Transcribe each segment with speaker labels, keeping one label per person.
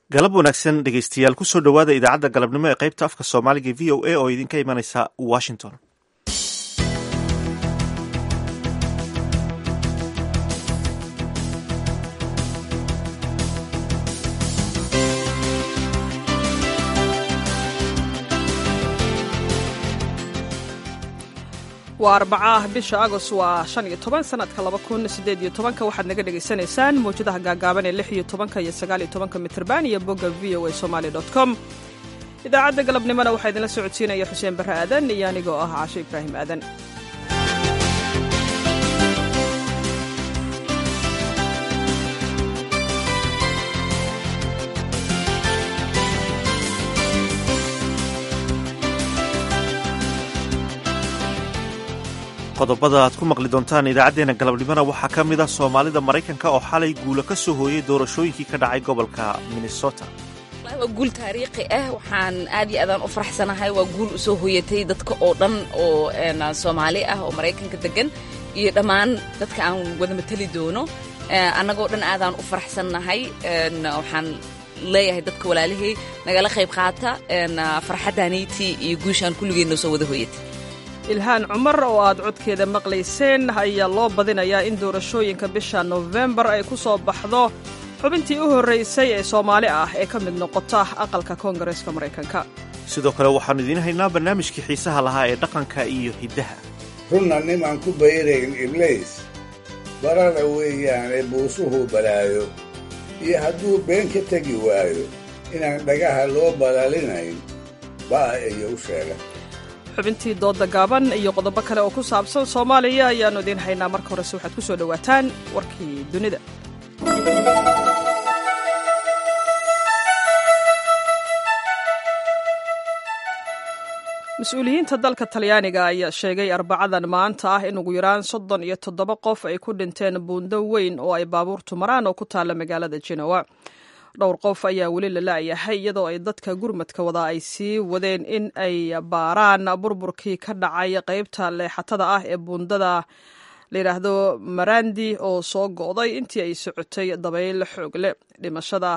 Speaker 1: galab wanaagsan dhegeystayaal kusoo dhowaada idaacadda galabnimo ee qaybta afka soomaaliga v o a oo idinka imanaysa washington
Speaker 2: waa arbacaah bisha agost waa shan iyo toban sanadka laba kun sideed iyo tobanka waxaad naga dhagaysanaysaan mawjadaha gaagaaban ee lix iyo tobanka iyo sagaal iyo tobanka mitrban iyo bogga v o a somaali dot com idaacadda galabnimona waxaa idinla socodsiinaya xuseen barre aadan iyo anigoo ah caasho ibraahim aadan
Speaker 1: qodobada aad ku maqli doontaan idaacaddeenna galabnimona waxaa ka mid ah soomaalida maraykanka oo xalay guulo ka soo hooyey doorashooyinkii ka dhacay gobolka minnesota
Speaker 3: waa guul taariikhi ah waxaan aad iyo aadaan u faraxsanahay waa guul usoo hooyatay dadka oo dhan oo soomaali ah oo maraykanka degan iyo dhammaan dadka aan wada mateli doono annagoo dhan aadaan u faraxsannahay waxaan leeyahay dadka walaalihii nagala qayb qaata farxaddaaniitii iyo guushaan kulligeenna soo wada hooyatay
Speaker 2: ilhaan cumar oo aad codkeeda maqlayseen ayaa loo badinayaa in doorashooyinka bisha nofembar ay ku soo baxdo xubintii u horraysay ee soomaali ah ee ka mid noqota aqalka koongareeska maraykanka
Speaker 1: sidoo kale waxaannu idiin haynaa barnaamijkii xiisaha lahaa ee dhaqanka iyo hiddaha
Speaker 4: runna nimaan ku bayrayn ibliis barara weeyaane buusuhu balaayo iyo hadduu been ka tegi waayo inaan dhagaha loo balaalinayn baa iyo u sheega
Speaker 2: xubintii doodda gaaban iyo qodobo kale oo ku saabsan soomaaliya ayaannu idiin haynaa marka horese waxaad ku soo dhowaataan warkii dunida mas-uuliyiinta dalka talyaaniga ayaa sheegay arbacadan maanta ah in ugu yaraan soddon iyo toddoba qof ay ku dhinteen buundo weyn oo ay baabuurtu maraan oo ku taalla magaalada jenowa dhowr qof ayaa weli la la'yahay iyadoo ay dadka gurmadka wada ay sii wadeen in ay baaraan burburkii ka dhacay qaybta leexatada ah ee buundada layidhaahdo marandi oo soo go'day intii ay socotay dabayl xoog leh dhimashada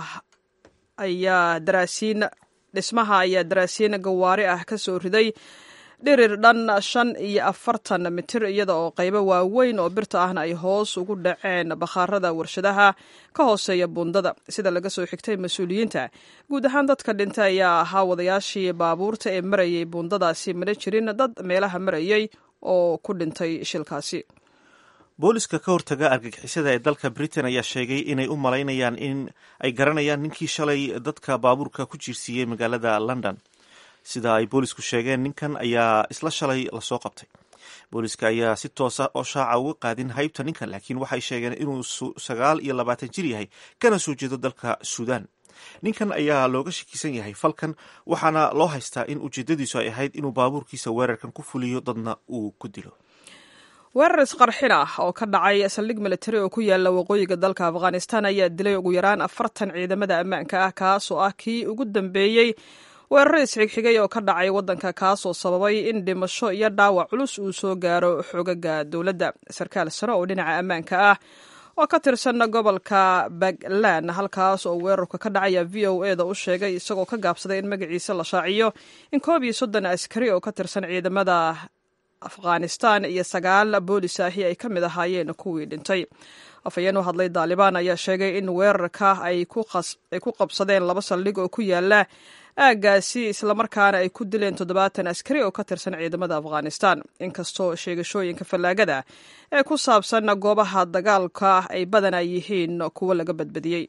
Speaker 2: ayaa daraasiin dhismaha ayaa daraasiin gawaari ah ka soo riday dhirir dhan shan iyo afartan mitir iyada oo qaybo waaweyn oo birta ahna ay hoos ugu dhaceen bakhaarada warshadaha ka hooseeya buundada sida laga soo xigtay mas-uuliyiinta guud ahaan dadka dhintay ayaa ahaa wadayaashii baabuurta ee marayay buundadaasi mana jirin dad meelaha marayay oo ku dhintay shilkaasi
Speaker 1: booliska ka hortaga argagixisada ee dalka britain ayaa sheegay inay u malaynayaan in ay garanayaan ninkii shalay dadka baabuurka ku jiirsiiyey magaalada london sida ay boolisku sheegeen ninkan ayaa isla shalay lasoo qabtay booliska ayaa si toosa oo shaaca uga qaadin haybta ninkan laakiin waxay sheegeen inuu sagaal iyo labaatan jir yahay kana soo jeedo dalka suudaan ninkan ayaa looga shakisan yahay falkan waxaana loo haystaa in ujeedadiisu ay ahayd inuu baabuurkiisa weerarkan ku fuliyo dadna uu ku dilo
Speaker 2: weerar isqarxin ah oo ka dhacay saldhig militari oo ku yaala waqooyiga dalka afghanistan ayaa dilay ugu yaraan afartan ciidamada ammaanka ah kaasoo ah kii ugu dambeeyey weeraro isxigxigay oo ka dhacay waddanka kaasoo sababay in dhimasho iyo dhaawac culus uu soo gaaro xogaga dowladda sarkaal sare oo dhinaca ammaanka ah oo ka tirsan gobolka baglan halkaas oo weerarka ka dhacaya v o e da u sheegay isagoo ka gaabsaday in magaciisa la shaaciyo in koob iyo soddon askari oo ka tirsan ciidamada afghanistan iyo sagaal boolis ahi ay ka mid ahaayeen kuwii dhintay afhayeen u hadlay daalibaan ayaa sheegay in weerarka ay ku qabsadeen laba saldhig oo ku yaala aaggaasi islamarkaana ay ku dileen toddobaatan askari oo ka tirsan ciidamada afghanistan inkastoo sheegashooyinka fallaagada ee ku saabsan goobaha dagaalka ay badanaa yihiin kuwo laga badbadiyey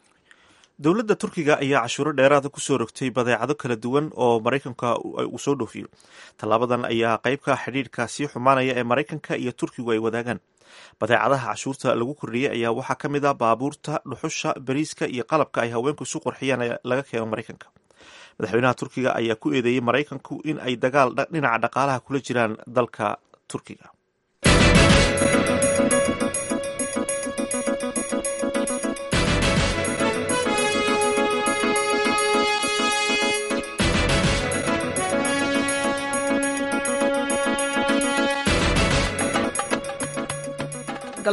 Speaker 1: dowladda turkiga ayaa cashuuro dheeraada kusoo rogtay badeecado kala duwan oo maraykanka uu soo dhoofiyo tallaabadan ayaa qaybka xidhiidhka sii xumaanaya ee maraykanka iyo turkigu ay wadaagaan badeecadaha cashuurta lagu kordhiyey ayaa waxaa ka mid ah baabuurta dhuxusha bariiska iyo qalabka ay haweenku isu qurxiyaan ee laga keeno maraykanka madaxweynaha turkiga ayaa ku eedeeyey maraykanku in ay dagaal dhinaca dhaqaalaha kula jiraan dalka turkiga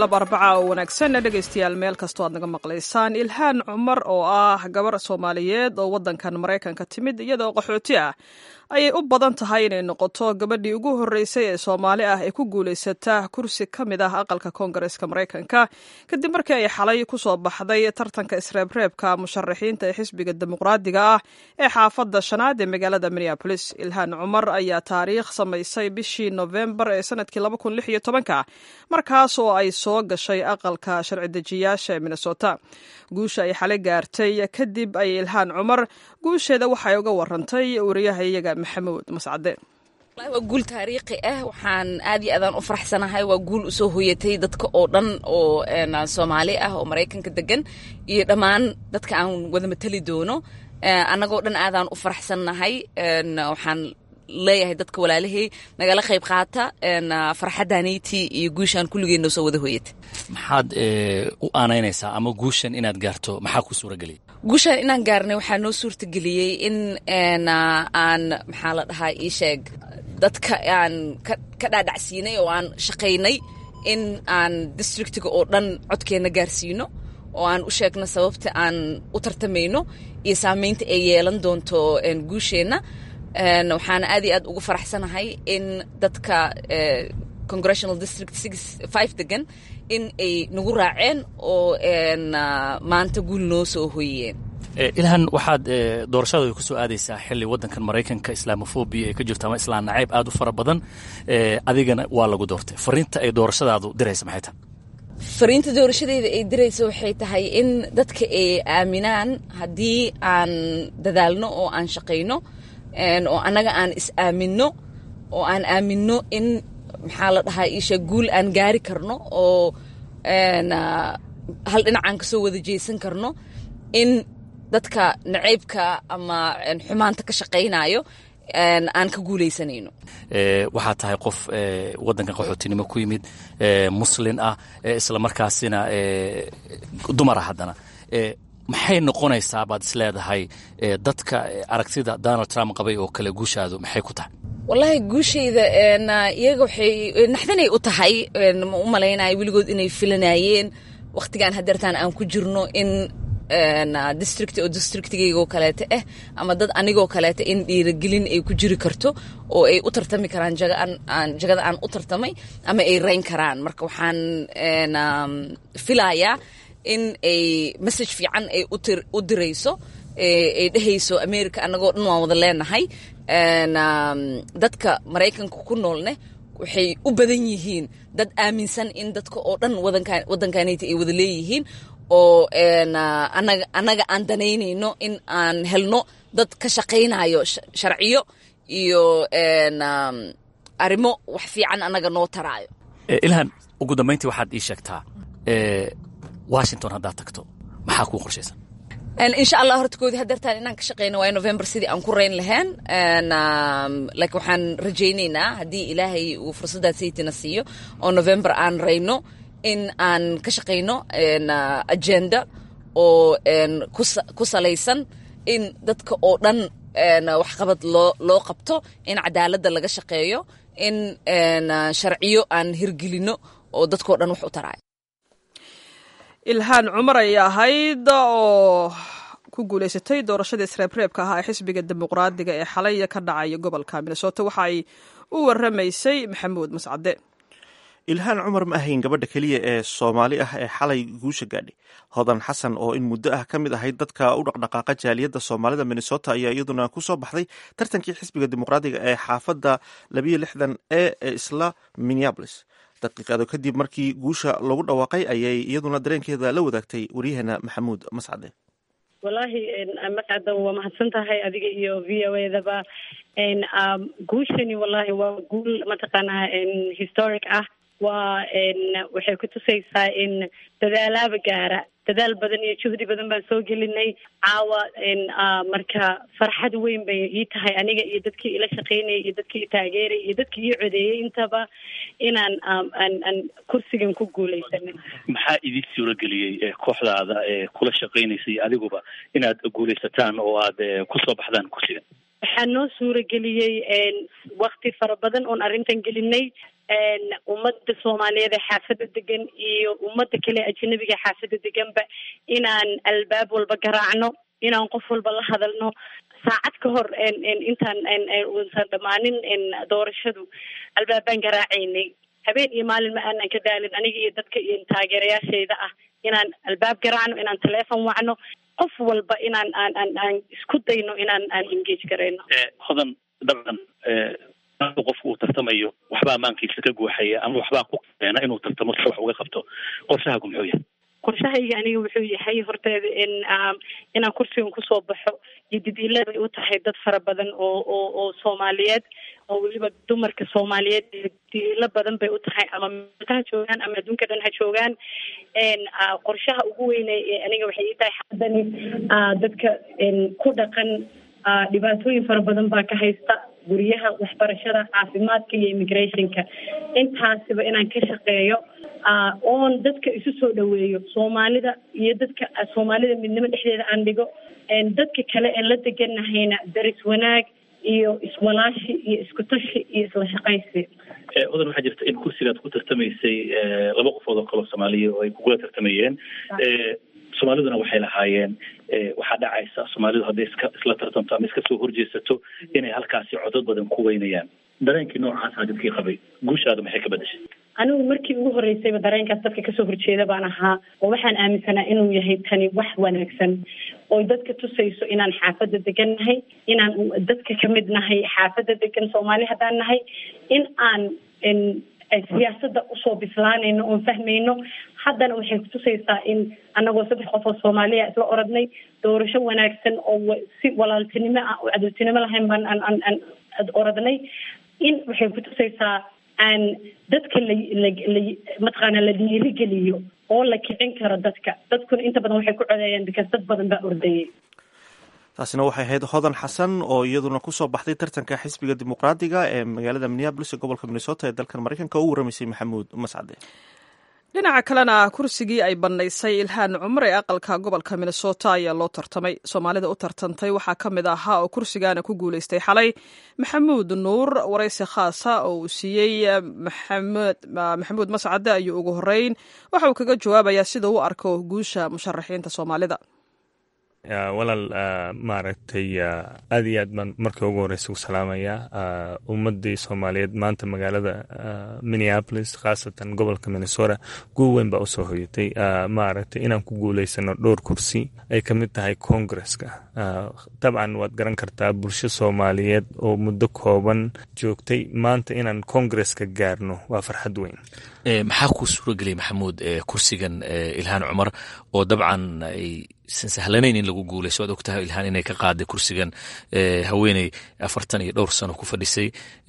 Speaker 2: galab arbaca oo wanaagsan dhegaystayaal meel kastoo aad naga maqlaysaan ilhaan cumar oo ah gabar soomaaliyeed oo waddankan maraykanka timid iyadoo qaxooti ah ayay u badan tahay inay noqoto gabadhii ugu horreysay ee soomaali ah ee ku guulaysata kursi ka mid ah aqalka koongareeska maraykanka kadib markii ay xalay ku soo baxday tartanka isreebreebka musharaxiinta ee xisbiga dimuqraadiga ah ee xaafadda shanaad ee magaalada minneabolis ilhaan cumar ayaa taariikh samaysay bishii nofembar ee sanadkii markaas oo ay soo gashay aqalka sharci-dejiyaasha ee minnesota guusha ay xalay gaartay kadib ay ilhaan cumar guusheeda waxay uga warantay wariyaha iyaga maxamuud mascade
Speaker 3: waa guul taariikhi ah waxaan aad iyo aadaan u faraxsanahay waa guul usoo hoyatay dadka oo dhan oo soomaali ah oo maraykanka degan iyo dhammaan dadka aan wada matali doono annagoo dhan aadaan u faraxsannahay waxaan leeyahay dadka walaalahey nagala qayb qaata farxaddaanayti iyo guushaan kulligeen noo soo wada hoyatay
Speaker 5: maxaad u aanaynaysaa ama guushan inaad gaarto maxaa ku suurageliyay
Speaker 3: guushaan inaan gaarnay waxaa noo suurtageliyey in aan maxaa la dhahaa ii sheeg dadka aan ka dhaadhacsiinay oo aan shaqaynay in aan districtiga oo dhan codkeenna gaarsiino oo aan u sheegno sababta aan u tartamayno iyo saamaynta ay yeelan doonto guusheenna waxaana aad iyo aad ugu faraxsanahay in dadka congressional district five degan in ay nagu raaceen oo maanta guul noo soo hoyeen
Speaker 5: ilhan waxaad doorashada ku soo aadaysaa xilli waddankan maraykanka islaamofobia ay ka jirto ama islaan nacayb aad u fara badan adigana waa lagu doortay fariinta ay doorashadaadu diraysa maxay tahay
Speaker 3: fariinta doorashadeeda ay diraysa waxay tahay in dadka ay aaminaan haddii aan dadaalno oo aan shaqayno oo annaga aan is aaminno oo aan aaminno in maxaa la dhahaa iisha guul aan gaari karno oo hal dhinacaan ka soo wada jeesan karno in dadka nacaybka ama xumaanta ka shaqaynayo aan ka guulaysanayno
Speaker 5: waxaad tahay qof waddankan qaxootinimo ku yimid muslin ah isla markaasina dumara haddana maxay noqonaysaa baad is leedahay dadka aragtida donald trump qabay oo kale guushaadu maxay ku tahay
Speaker 3: wallaahi guushayda iyaga waxay naxdinay u tahay ma u malaynayo weligood inay filanayeen wakhtigaan hadeertaan aan ku jirno in district oo districtigaygoo kaleeta ah ama dad anigoo kaleeta in dhiiragelin ay ku jiri karto oo ay u tartami karaan jagada aan u tartamay ama ay rayn karaan marka waxaan filayaa in ay message fiican ay u dirayso ay dhehayso america annagoo dhan waan wada leenahay dadka maraykanka ku noolne waxay u badan yihiin dad aaminsan in dadka oo dhan waddankanayta ay wada leeyihiin oo annaga aan danaynayno in aan helno dad ka shaqaynayo sharciyo iyo arrimo wax fiican annaga noo taraayo
Speaker 5: ilhan ugu dambayntii waxaad ii sheegtaa washington haddaad tagto maxaa kuu qorshaysan
Speaker 3: insha allah hortakoodii hadeertaan inaan ka shaqeyno waa november sidii aan ku rayn lahayn laakiin waxaan rajaynaynaa haddii ilaahay uu fursaddaas saytina siiyo oo november aan rayno in aan ka shaqayno agenda oo ku salaysan in dadka oo dhan waxqabad loo loo qabto in cadaaladda laga shaqeeyo in sharciyo aan hirgelino oo dadkao dhan wax u taraayo
Speaker 2: ilhaan cumar ayay ahayd oo ku guulaysatay doorashadii isreebreebka ahaa ee xisbiga dimuqraadiga ee xalaya ka dhacaya gobolka minnesota waxa ay u waramaysay maxamuud mascade
Speaker 1: ilhaan cumar ma ahayn gabadha keliya ee soomaali ah ee xalay guusha gaadhay hodan xasan oo in muddo ah ka mid ahayd dadka u dhaqdhaqaaqa jaaliyadda soomaalida minnesota ayaa iyaduna ku soo baxday tartankii xisbiga dimuqraadiga ee xaafadda labiyo lixdan e ee isla minneabolis daqiiqado kadib markii guusha lagu dhawaaqay ayay iyaduna dareenkeeda la wadaagtay waryaheena maxamuud mascade
Speaker 6: wallaahi mascada waa mahadsan tahay adiga iyo v o edaba guushani wallahi waa guul mataqaanaa historic ah waa waxay ku tusaysaa in dadaalaaba gaara dadaal badan iyo juhdi badan baan soo gelinay caawa marka farxad weyn bay ii tahay aniga iyo dadkii ila shaqaynayay iyo dadkii taageerayay iyo dadkii ii codeeyey intaba inaan aan aan kursigan ku guulaysanay
Speaker 7: maxaa idin suurageliyey kooxdaada ee kula shaqaynaysay adiguba inaad guulaysataan oo aad kusoo baxdaan kursigan
Speaker 6: waxaa noo suurageliyey wakti fara badan oon arrintan gelinay ummadda soomaaliyeed ee xaafadda degan iyo ummadda kale ajanabiga ee xaafadda deganba inaan albaab walba garaacno inaan qof walba la hadalno saacad ka hor intaan uusan dhammaanin doorashadu albaabaan garaacaynay habeen iyo maalin ma aanan ka daalin aniga iyo dadka iyo taageerayaashayda ah inaan albaab garaacno inaan taleefon wacno qof walba inaan aan aan aan isku dayno inaan aan engage garayno
Speaker 7: hodan dabcan marka qofku uu tartamayo waxbaa amaankiisa ka guuxaya ama waxbaa ku keena inuu tartamo si wax uga qabto qorshahaagu muxuu yahay
Speaker 6: qorshahayga aniga wuxuu yahay horteeda in inaan kursigan kusoo baxo iyo didiila bay u tahay dad fara badan oo oo oo soomaaliyeed oo weliba dumarka soomaaliyeed didiilo badan bay u tahay ama meelka ha joogaan ama adduunka dhan ha joogaan qorshaha ugu weyne aniga waxay ii tahay xaadani dadka ku dhaqan dhibaatooyin fara badan baa ka haysta guryaha waxbarashada caafimaadka iyo immigrationka intaasiba inaan ka shaqeeyo oon dadka isu soo dhaweeyo soomaalida iyo dadka soomaalida midnimo dhexdeeda aan dhigo dadka kale ee la deganahayna daris wanaag iyo iswalaashi iyo isku tashi iyo isla shaqaysi
Speaker 7: odan waxaa jirta in kursigaad ku tartamaysay laba qofood oo kaloo soomaaliya oo ay kugula tartamayeen soomaaliduna waxay lahaayeen waxaa dhacaysa soomaalidu hadday iska isla tartamto ama iska soo horjeesato inay halkaasi codod badan ku weynayaan dareenkii noocaasa dadkii qabay guushaada maxay ka bedeshay
Speaker 6: anigu markii ugu horreysayba dareenkaas dadka kasoo horjeeda baan ahaa oo waxaan aaminsanaa inuu yahay tani wax wanaagsan oo dadka tusayso inaan xaafadda degan nahay inaan dadka kamid nahay xaafadda degan soomaali haddaan nahay in aan siyaasadda usoo bislaanayno oon fahmayno haddana waxay kutusaysaa in anagoo saddex qof oo soomaaliya isla oradnay doorasho wanaagsan oo si walaaltinimo ah oo cadowtinimo lahayn baan aan aan aan oradnay in waxay kutusaysaa aan dadka la la la mataqaana la dhiirigeliyo oo la kicin karo dadka dadkuna inta badan waxay ku codeeyaan because dad badan baa ordayay
Speaker 1: taasina waxay ahayd hodan xasan oo iyaduna kusoo baxday tartanka xisbiga dimuqraadiga ee magaalada minneabolis ee gobolka minnesota ee dalkan maraykanka oo u waramaysay maxamuud mascade
Speaker 2: dhinaca kalena kursigii ay bannaysay ilhaan cumar ee aqalka gobolka minnesota ayaa loo tartamay soomaalida u tartantay waxaa ka mid ahaa oo kursigaana ku guulaystay xalay maxamuud nuur waraysi khaasa oo uu siiyey maxamuud mascade ayuu ugu horeyn waxa uu kaga jawaabayaa sida u arko guusha musharaxiinta soomaalida
Speaker 8: walaal maaragtay aad iyo aad baan markii ugu horeysa u salaamayaa ummadii soomaaliyeed maanta magaalada minneapolis khaasatan gobolka minnesota guul weyn baa usoo hoyatay maaragtay inaan ku guuleysano dhowr kursi ay ka mid tahay congresska dabcan waad garan kartaa bulsho soomaaliyeed oo muddo kooban joogtay maanta inaan congresska gaarno waa farxad weyn
Speaker 5: maxaa kuu suura geliyay maxamuud kursigan ilhaan cumar oo dabcan aysan sahlanayn in lagu guulayso waad ogtahay ilhaan inay ka qaaday kursigan haweeney afartan iyo dhowr sano ku fadhisay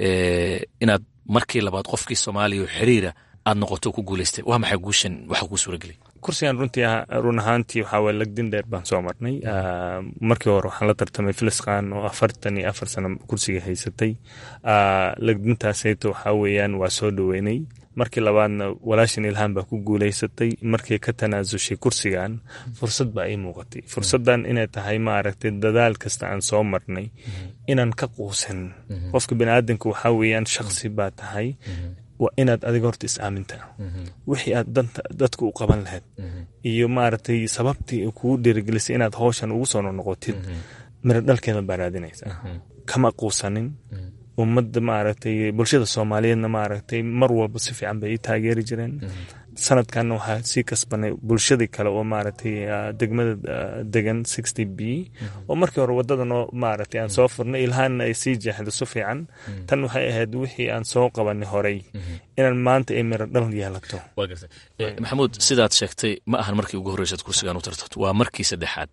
Speaker 5: inaad markii labaad qofkii soomaaliya oo xiriira aad noqoto ku guulaystay waa maxay guushan waxaa kuu suura geliyay
Speaker 8: kursigan runtii run ahaantii waxaa waye lagdin dheer baan soo marnay markii hore waxaan la tartamay filiskan oo afartan iyo afar sano kursiga haysatay lagdintaasayto waxaa weeyaan waa soo dhoweynay markii labaadna walaashan ilhaan baa ku guulaysatay markii ka tanaasushay kursigan fursad baa ii muuqatay fursaddan inay tahay maaragtay dadaal kasta aan soo marnay inaan ka quusan qofka baniaadanka waxaa weeyaan shaksi baa tahay waa inaad adiga horta is aamintaa wixii aad danta dadka u qaban lahayd iyo maaragtay sababtii kugu dhiirigelisay inaad howshan ugu soo noqotid miro dhalkeeda baa raadinaysaa kama quusanin ummadda maaragtay bulshada soomaaliyeedna maaragtay mar walba si fiican bay ii taageeri jireen sanadkanna waxaa sii kasbanay bulshadii kale oo maaragtay degmada degan sixty b oo markii hore waddadanoo maaragtay aan soo furnay ilhaanna ay sii jeexdo si fiican tan waxay ahayd wixii aan soo qabanay horey inaan maanta ay miro dhal yeelato
Speaker 5: maxamuud sidaad sheegtay ma ahan markii ugu horreysaad kursigan u tartato waa markii saddexaad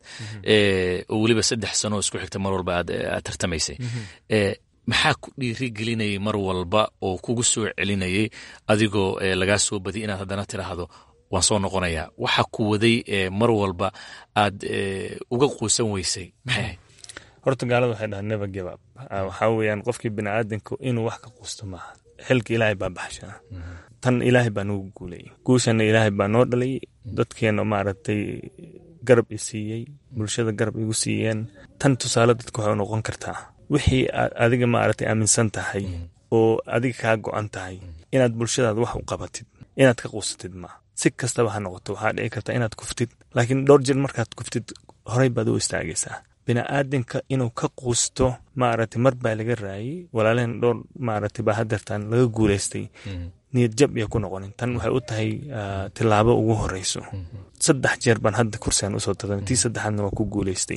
Speaker 5: oo weliba saddex sano isku xigta mar walba aad tartamaysay maxaa ku dhiiri gelinayay mar walba oo kugu soo celinayay adigoo lagaa soo badiyay inaad haddana tiraahdo waan soo noqonayaa waxa ku waday mar walba aad uga quusan weysay maxay ahayd
Speaker 8: horta gaalada waxay dhahaa never give up waxaa weeyaan qofkii biniaadanka inuu wax ka quusto maaha xilka ilaahay baa baxshaa tan ilaahay baa noogu guulayay guushana ilaahay baa noo dhalay dadkeena maaragtay garab i siiyey bulshada garab igu siiyeen tan tusaale dadka waxay noqon kartaa wixii aad adiga maaragtay aaminsan tahay oo adiga kaa go-an tahay inaad bulshadaada wax u qabatid inaad ka quusatid maa si kastaba ha noqoto waxaa dhici karta inaad kuftid laakiin dhowr jir markaad kuftid horey baad u istaagaysaa bini'aadinka inuu ka quusto maaragtay mar baa laga raayay walaalehen dhowr maaragtay baa hadeertaan laga guulaystay niyad jab iyo ku noqonin tan waxay u tahay tilaabo ugu horeyso saddex jeer baan hadda kursigan usoo tartamay tii saddexaadna waa ku guulaystay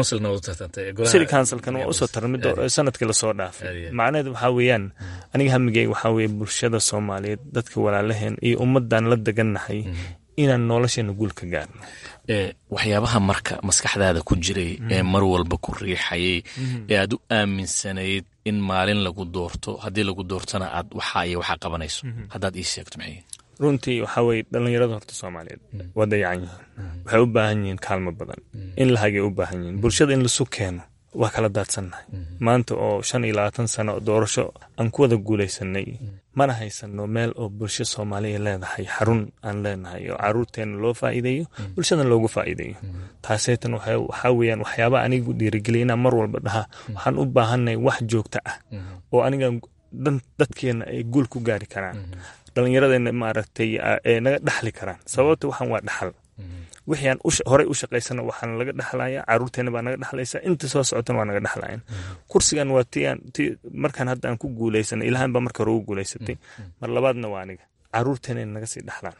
Speaker 8: city councilkan waa usoo tartamay sanadkii lasoo dhaafay macnaheed waxaa weeyaan aniga hamigeyga waxaa weeye bulshada soomaaliyeed dadka walaalaheen iyo ummadan la degannahay inaan nolosheena guul ka gaarno
Speaker 5: waxyaabaha marka maskaxdaada ku jiray ee mar walba ku riixayay ee aad u aaminsanayd in maalin lagu doorto haddii lagu doortona aad waxaa iyo waxaa qabanayso haddaad ii sheegto maxay
Speaker 8: runtii waxaa weye dhallinyarada horta soomaaliyeed waa dayacan yihiin waxay u baahan yihiin kaalmo badan in la hagay u baahan yihiin bulshada in lasu keeno waa kala daadsannahay maanta oo shan iyo labaatan sano doorasho aan ku wada guulaysanay mana haysano meel oo bulsho soomaaliya leedahay xarun aan leenahay oo caruurteena loo faa'iideeyo bulshadan loogu faa'iideeyo taaseetan waxaa weeyaan waxyaaba anigu dhiirigeliya inaan mar walba dhaha waxaan u baahanay wax joogta ah oo aniga dadkeena ay guul ku gaari karaan dhallinyaradeenna maaragtay ee naga dhaxli karaan sababta waxaan waa dhaxal wixii aan horey u shaqaysana waxaan laga dhaxlaya caruurteena baa naga dhaxlaysa inta soo socotana waa naga dhaxlayan kursigan waa ti aan ti markaan hadda aan ku guulaysanay ilahan baa marka hore ugu guulaysatay mar labaadna waa aniga caruurteena in naga sii dhaxlaan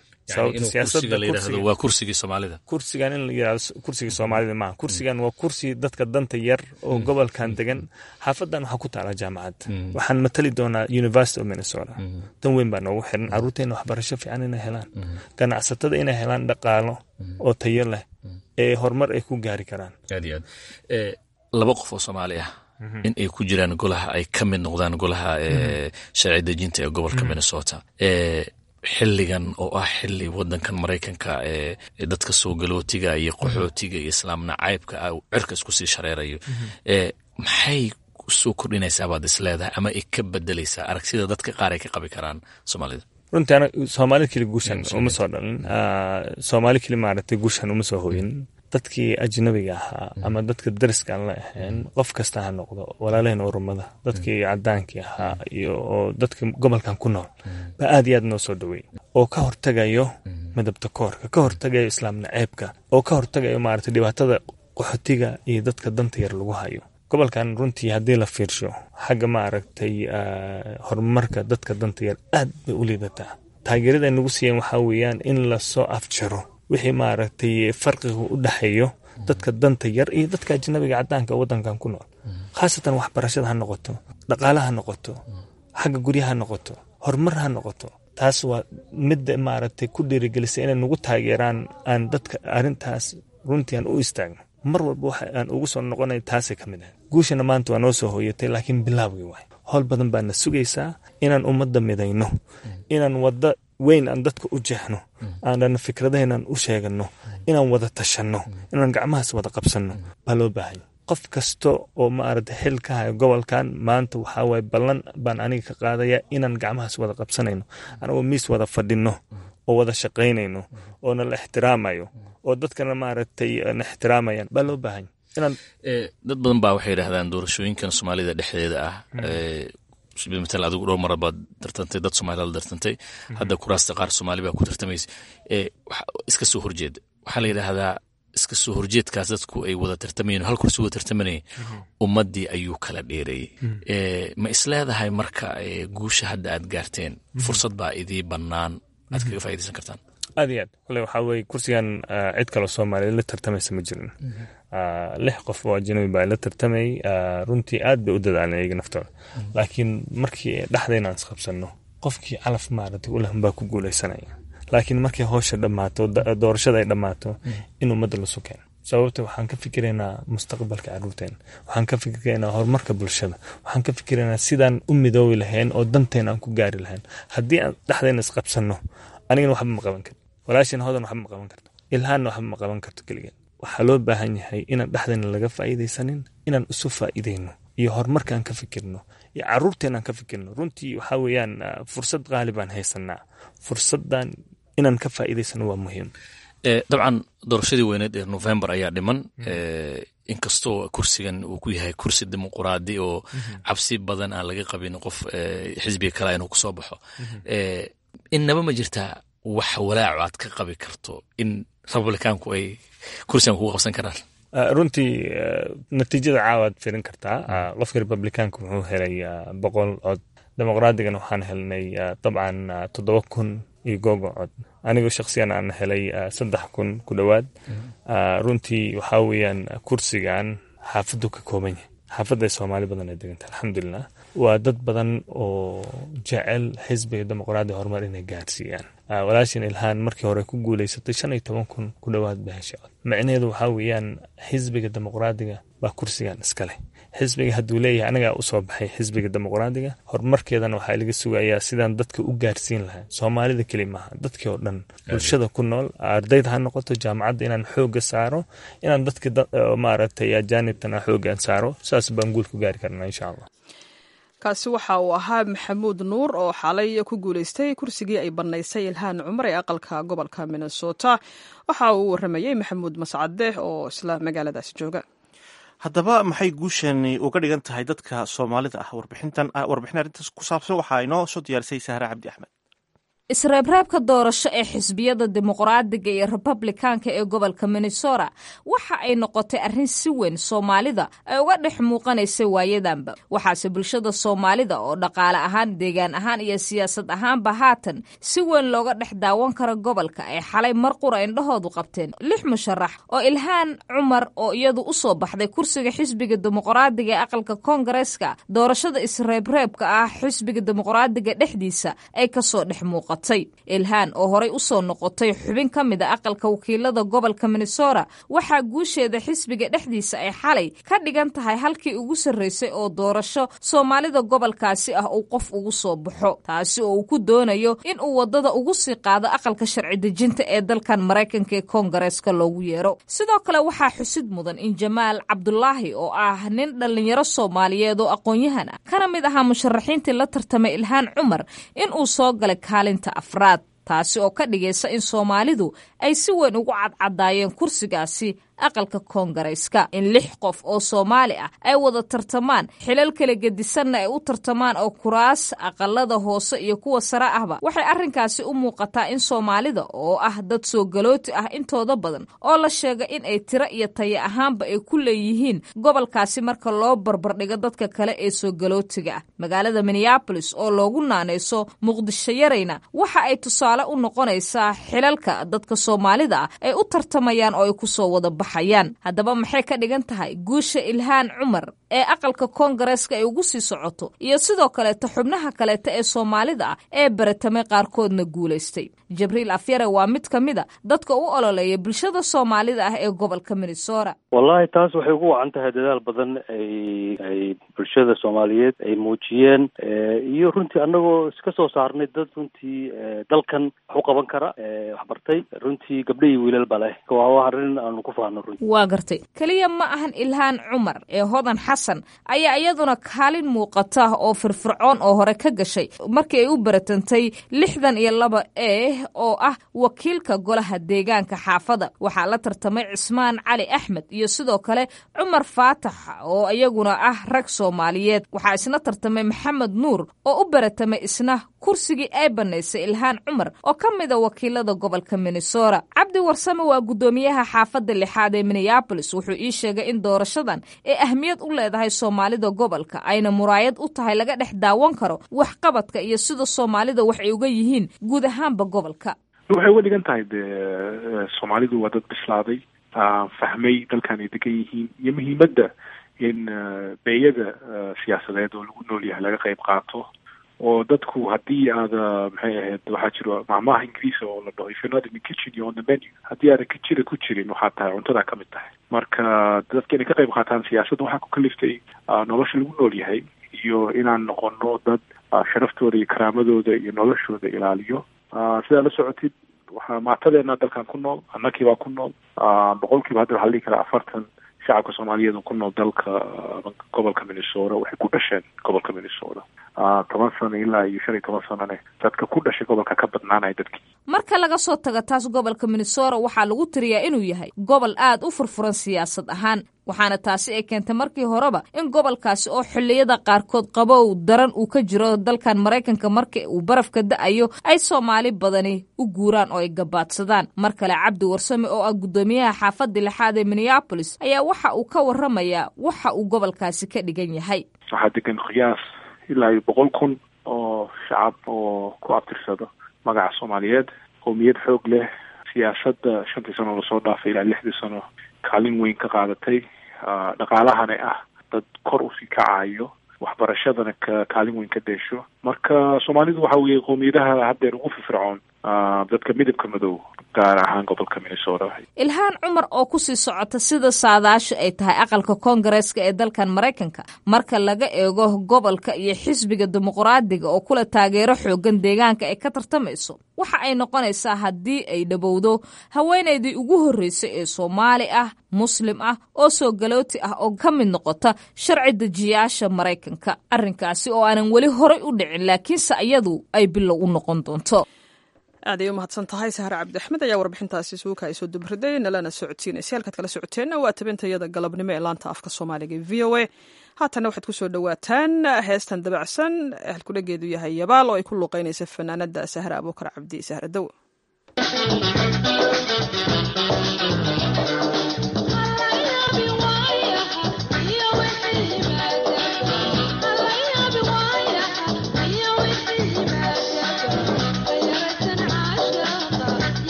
Speaker 5: waa kursigii soomaalida
Speaker 8: kursigan in la yirahdo kursigii soomaalida maaha kursigan waa kursi dadka danta yar oo gobolkan degan xaafadan waxaa ku taala jaamacad waxaan matali doonaa university of minnesota dan weyn baa noogu xiran caruurteena waxbarasho fiican inay helaan ganacsatada inay helaan dhaqaalo oo tayo leh ee horumar ay ku gaari karaan
Speaker 5: aad iyo aad laba qof oo soomaali ah in ay ku jiraan golaha ay ka mid noqdaan golaha sharci dejinta ee gobolka minnesota xilligan oo ah xili wadankan maraykanka ee dadka soo galootiga iyo qaxootiga iyo islaam nacaybka ah cirka isku sii shareerayo maxay soo kordhinaysaa baad isleedahay ama ay ka bedelaysaa aragsida dadka qaar ay ka qabi karaan soomaalida
Speaker 8: runtii ana soomaali keli guushan uma soo dhalin soomaali keli maaragtay guushan uma soo hoyin dadkii ajnabiga ahaa ama dadka dariska aan la ahayn qof kasta ha noqdo walaalaheen urumada dadkii cadaankii ahaa iyo oo dadka gobolkan ku nool baa aad iyo aad noo soo dhaweey oo ka hortagayo midabta koorka ka hortagayo islaam naceebka oo ka hortagayo maaragtay dhibaatada qaxootiga iyo dadka danta yar lagu hayo gobolkan runtii haddii la fiirsho xagga maaragtay horumarka dadka danta yar aad bay u liidataa taageerada nagu siiyeen waxaa weeyaan in lasoo afjaro wixii maaragtay farqiga u dhexeeyo dadka danta yar iyo dadka ajnabiga cadaanka wadankan ku nool khaasatan waxbarashada ha noqoto dhaqaale ha noqoto xagga guryaha ha noqoto horumar ha noqoto taas waa midda maaragtay ku dhiirigelisay inay nagu taageeraan aan dadka arrintaas runtii aan u istaagno mar walba waxa aan ugu soo noqonay taasay ka mid ahayd guushana maanta waa noo soo hooyatay laakiin bilaawgii waay howl badan baana sugaysaa inaan ummadda midayno inaan wadda weyn aan dadka u jeexno aanan fikradaheenaan u sheegano inaan wada tashanno inaan gacmahaas wada qabsanno baa loo baahanya qof kasta oo maaragta xil ka hayo gobolkan maanta waxaa waye ballan baan aniga ka qaadaya inaan gacmahaas wada qabsanayno anagoo miis wada fadhino oo wada shaqaynayno oo na la ixtiraamayo oo dadkana maaragtay na ixtiraamayaan baa loo baahanya inaan
Speaker 5: dad badan baa waxay yidhaahdaan doorashooyinkan soomaalida dhexdeeda ah matal adigu dhowr mara baad tartantay dad soomaalida la tartantay hadda kuraasta qaar soomaali baa ku tartamaysa iska soo horjeeda waxaa la yidhaahdaa iska soo horjeedkaas dadku ay wada tartamayeen hal kursi wada tartamanayeen ummaddii ayuu kala dheereeyey ma isleedahay marka guusha hadda aad gaarteen fursad baa idii bannaan aad kaga faa'idaysan kartaan
Speaker 8: aad iyo aad kole waxaa weye kursigan cid kaloo soomaaliya la tartamaysa ma jirin lix qof oo ajnabi baa la tartamay runtii aad bay u dadaaleen iyaga naftooda laakiin markii dhexdayna aan isqabsanno qofkii calaf maaragtay u lehun baa ku guulaysanaya laakiin markii howsha dhammaato doorashada ay dhammaato in ummadda lasu keeno sababta waxaan ka fikiraynaa mustaqbalka caruurteena waxaan ka fikiraynaa horumarka bulshada waxaan ka fikiraynaa sidaan u midoobi lahayn oo danteena aan ku gaari lahayn haddii aan dhexdayna isqabsanno anigana waxba ma qaban karto walaashin hodan waxba ma qaban karto ilhaanna waxba ma qaban karto keligeen waxaa loo baahan yahay inaan dhexdayna laga faa'iidaysanin inaan isu faa'iidayno iyo horumarkaan ka fikirno iyo caruurteenaan ka fikirno runtii waxaa weeyaan fursad qaali baan haysanaa fursaddan inaan ka faa'iidaysano waa muhiim
Speaker 5: dabcan doorashadii weyneed ee november ayaa dhiman inkastoo kursigan uu ku yahay kursi dimuquraadi oo cabsi badan aan laga qabin qof xisbiga kale inuu kusoo baxo innaba ma jirtaa wax walaaco aad ka qabi karto in republicaanku ay kursigan kugu qabsan karaan
Speaker 8: runtii natiijada caawa aad firin kartaa qofka republicaanka wuxuu helay boqol cod dimuqraadigan waxaan helnay dabcan toddoba kun iyo googo cod anigoo shaksiyan aan helay saddex kun ku dhowaad runtii waxaa weeyaan kursigan xaafaddu ka kooban yahay xaafadda soomaali badan ay deganta alxamdulilah waa dad badan oo jecel xisbiga dimuqraadiga horumar inay gaarsiiyaan walaashin ilhaan markii hore ku guuleysatay shan iyo toban kun ku dhowaad ba hesha cod micnaheedu waxaa weeyaan xisbiga dimuqraadiga baa kursigan iska leh xisbiga hadduu leeyahay anagaa usoo baxay xisbiga dimuqraadiga horumarkeedana waxaa laga sugayaa sidaan dadka u gaarsiin lahaa soomaalida keli maaha dadkii oo dhan bulshada ku nool ardayda ha noqoto jaamacadda inaan xooga saaro inaan dadka maaragtay ajaanibtana xoogaan saaro saas baan guul ku gaari karnaa insha allah
Speaker 2: kaasi waxa uu ahaa maxamuud nuur oo xalay ku guuleystay kursigii ay bannaysay ilhaan cumar ee aqalka gobolka minnesota waxa uu waramayey maxamuud mascade oo isla magaaladaasi jooga
Speaker 1: haddaba maxay guushani uga dhigan tahay dadka soomaalida ah warbixintan warbixin arrintaas ku saabsan waxaa inoo soo diyaarisay sahre cabdi axmed
Speaker 9: isreebreebka doorasho ee xisbiyada dimuqraadiga iyo republikaanka ee gobolka minnesota waxa ay noqotay arrin si weyn soomaalida ay uga dhex muuqanaysay waayadanba waxaase bulshada soomaalida oo dhaqaale ahaan deegaan ahaan iyo siyaasad ahaanba haatan si weyn looga dhex daawan kara gobolka ay xalay mar qura indhahoodu qabteen lix musharax oo ilhaan cumar oo iyadu u soo baxday kursiga xisbiga dimuqraadiga ee aqalka koongareeska doorashada isreebreebka ah xisbiga dimuqraadiga dhexdiisa ay kasoo dhex muuqata ilhaan oo horay u soo noqotay xubin ka mid a aqalka wakiilada gobolka minnesota waxaa guusheeda xisbiga dhexdiisa ay xalay ka dhigan tahay halkii ugu sarreysay oo doorasho soomaalida gobolkaasi ah uu qof ugu soo baxo taasi oo uu ku doonayo in uu waddada ugu sii qaado aqalka sharci dejinta ee dalkan maraykanka ee koongareeska loogu yeero sidoo kale waxaa xusid mudan in jamaal cabdulaahi oo ah nin dhallinyaro soomaaliyeed oo aqoon-yahan ah kana mid ahaa musharaxiintii la tartamay ilhaan cumar in uu soo galay kaalinta afraad taasi oo ka dhigaysa in soomaalidu ay si weyn ugu cadcadaayeen kursigaasi aqalka koongareyska in lix qof oo soomaali ah ay wada tartamaan xilal kala gedisanna ay u tartamaan oo kuraas aqalada hoose iyo kuwa sare ahba waxay arrinkaasi u muuqataa in soomaalida oo ah dad soo galooti ah intooda badan oo la sheega in ay tiro iyo taya ahaanba ay ku leeyihiin gobolkaasi marka loo barbardhigo dadka kale ee soo galootiga ah magaalada minneabolis oo loogu naanayso muqdisho yarayna waxa ay tusaale u noqonaysaa xilalka dadka soomaalida ah ay u tartamayaan oo ay kusoo wada haddaba maxay ka dhigan tahay guusha ilhaan cumar ee aqalka koongareeska ay ugu sii socoto iyo sidoo kaleeta xubnaha kaleeta ee soomaalida ah ee baratamay qaarkoodna guulaystay jibriil afyare waa mid ka mid a dadka u ololeeya bulshada soomaalida ah ee gobolka minnesota
Speaker 10: wallahi taas waxay ugu wacan tahay dadaal badan ay ay bulshada soomaaliyeed ay muujiyeen iyo runtii annagoo iska soo saarnay dad runtii dalkan wax u qaban kara waxbartay runtii gabdho iyo wiilal ba leh waa arrin aanu ku faano runtii
Speaker 9: waa gartay keliya ma ahan ilhaan cumar ee hodan xasan ayaa iyaduna kaalin muuqata oo firfircoon oo hore ka gashay markii ay u baratantay lixdan iyo laba e oo ah wakiilka golaha deegaanka xaafada waxaa la tartamay cismaan cali axmed iyo sidoo kale cumar faatax oo iyaguna ah rag soomaaliyeed waxaa isna tartamay maxamed nuur oo u baratamay isna kursigii ay banaysay ilhaan cumar oo ka mida wakiilada gobolka minnesota cabdi warsame waa guddoomiyaha xaafadda lixaad ee minneabolis wuxuu ii sheegay in doorashadan ay ahmiyad u leedahay soomaalida gobolka ayna muraayad u tahay laga dhex daawan karo waxqabadka iyo sida soomaalida wax ay uga yihiin guud ahaanba gobolka
Speaker 11: waxay uga dhigan tahay de soomaalidu waa dad bislaaday fahmay dalkan ay degan yihiin iyo muhiimadda in beeyada siyaasadeed oo lagu nool yahay laga qayb qaato oo dadku haddii aada maxay ahayd waxaa jiro macmaha ingiriisa oo la dhaho if you're not in the kitchen you're on the menu haddii aadan kijira ku jirin waxaa tahay cuntadaa ka mid tahay marka dadka inay ka qayb qaataan siyaasadda waxaa ku kaliftay nolosha lagu nool yahay iyo inaan noqono dad sharaftooda iyo karaamadooda iyo noloshooda ilaaliyo sidaa la socotid waxaa maatadeena dalkan ku nool annakii baa ku nool boqolkiiba hadda waxaa la dhihi karaa afartan shacabka soomaaliyeed oo ku nool dalka gobolka minnesota waxay ku dhasheen gobolka minnesota toban sano ilaa iyo shan iyo toban sanone dadka ku dhashay gobolka ka badnaanaya dadkii
Speaker 9: marka laga soo tago taas gobolka minnesota waxaa lagu tiriyaa inuu yahay gobol aad u furfuran siyaasad ahaan waxaana taasi ay keentay markii horeba in gobolkaasi oo xilliyada qaarkood qabow daran uu ka jiro dalkan maraykanka marka uu barafka da-ayo ay soomaali badani u guuraan oo ay gabaadsadaan mar kale cabdi warsame oo ah guddoomiyaha xaafadda lixaad ee minneabolis ayaa waxa uu ka waramayaa waxa uu gobolkaasi ka dhigan yahay
Speaker 11: waxaa degan qiyaas ilaa iyo boqol kun oo shacab oo ku abtirsado magaca soomaaliyeed qowmiyad xoog leh siyaasadda shantii sano lasoo dhaafay ilaa lixdii sano kaalin weyn ka qaadatay dhaqaalahana ah dad kor usii kacayo waxbarashadana ka kaalin weyn ka deesho marka soomaalidu waxa weeye qowmiyadaha haddeer ugu firfircoon dadka midabka madow gaar ahaan gobolka minnesota
Speaker 9: ilhaan cumar oo kusii socota sida saadaasha ay tahay aqalka koongareeska ee dalkan maraykanka marka laga eego gobolka iyo xisbiga dimuqraadiga oo kula taageero xoogan deegaanka ay ka tartamayso waxa ay noqonaysaa haddii ay dhowowdo haweenaydii ugu horreysay ee soomaali ah muslim ah oo soo galooti ah oo ka mid noqota sharci dejiyaasha maraykanka arrinkaasi oo aanan weli horay u dhicin laakiinse iyadu ay bilow u noqon doonto
Speaker 2: aad ay u mahadsan tahay sahre cabdi axmed ayaa warbixintaasi suuka ay soo dubriday nalana socodsiinaysa halkaad kala socoteenna waa tabintayada galabnimo ee laanta afka soomaaliga v o a haatanna waxaad kusoo dhowaataan heestan dabacsan halkudhageedu yahay yabaal oo ay ku luuqeynaysa fanaanada sahre abuukar cabdi sahre dow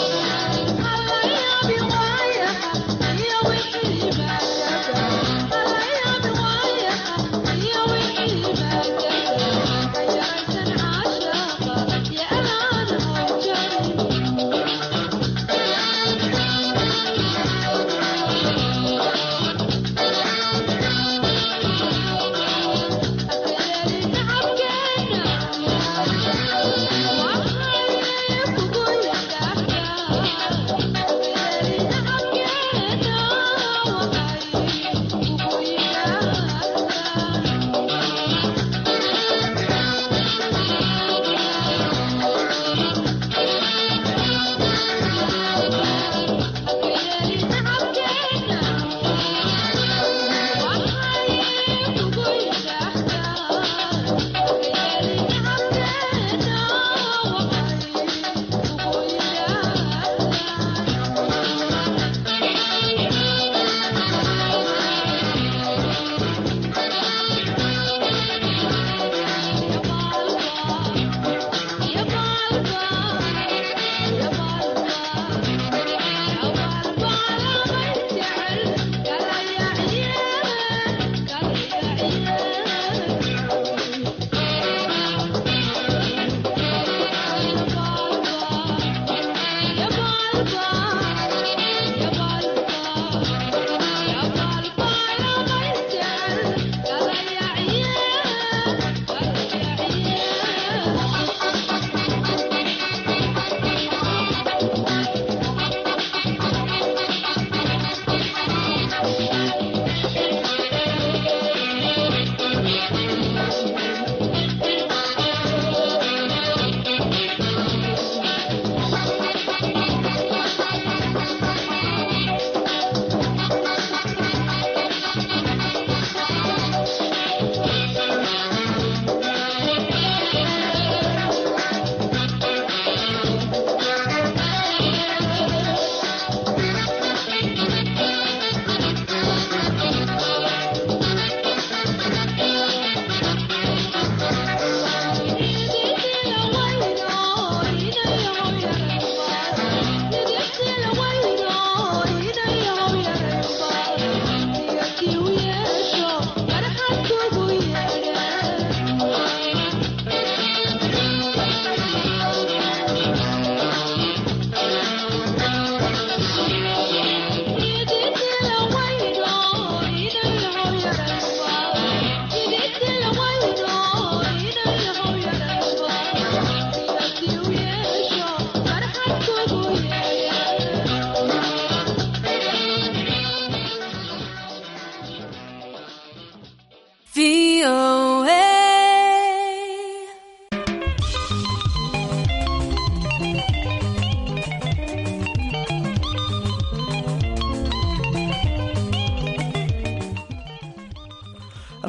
Speaker 12: Yeah.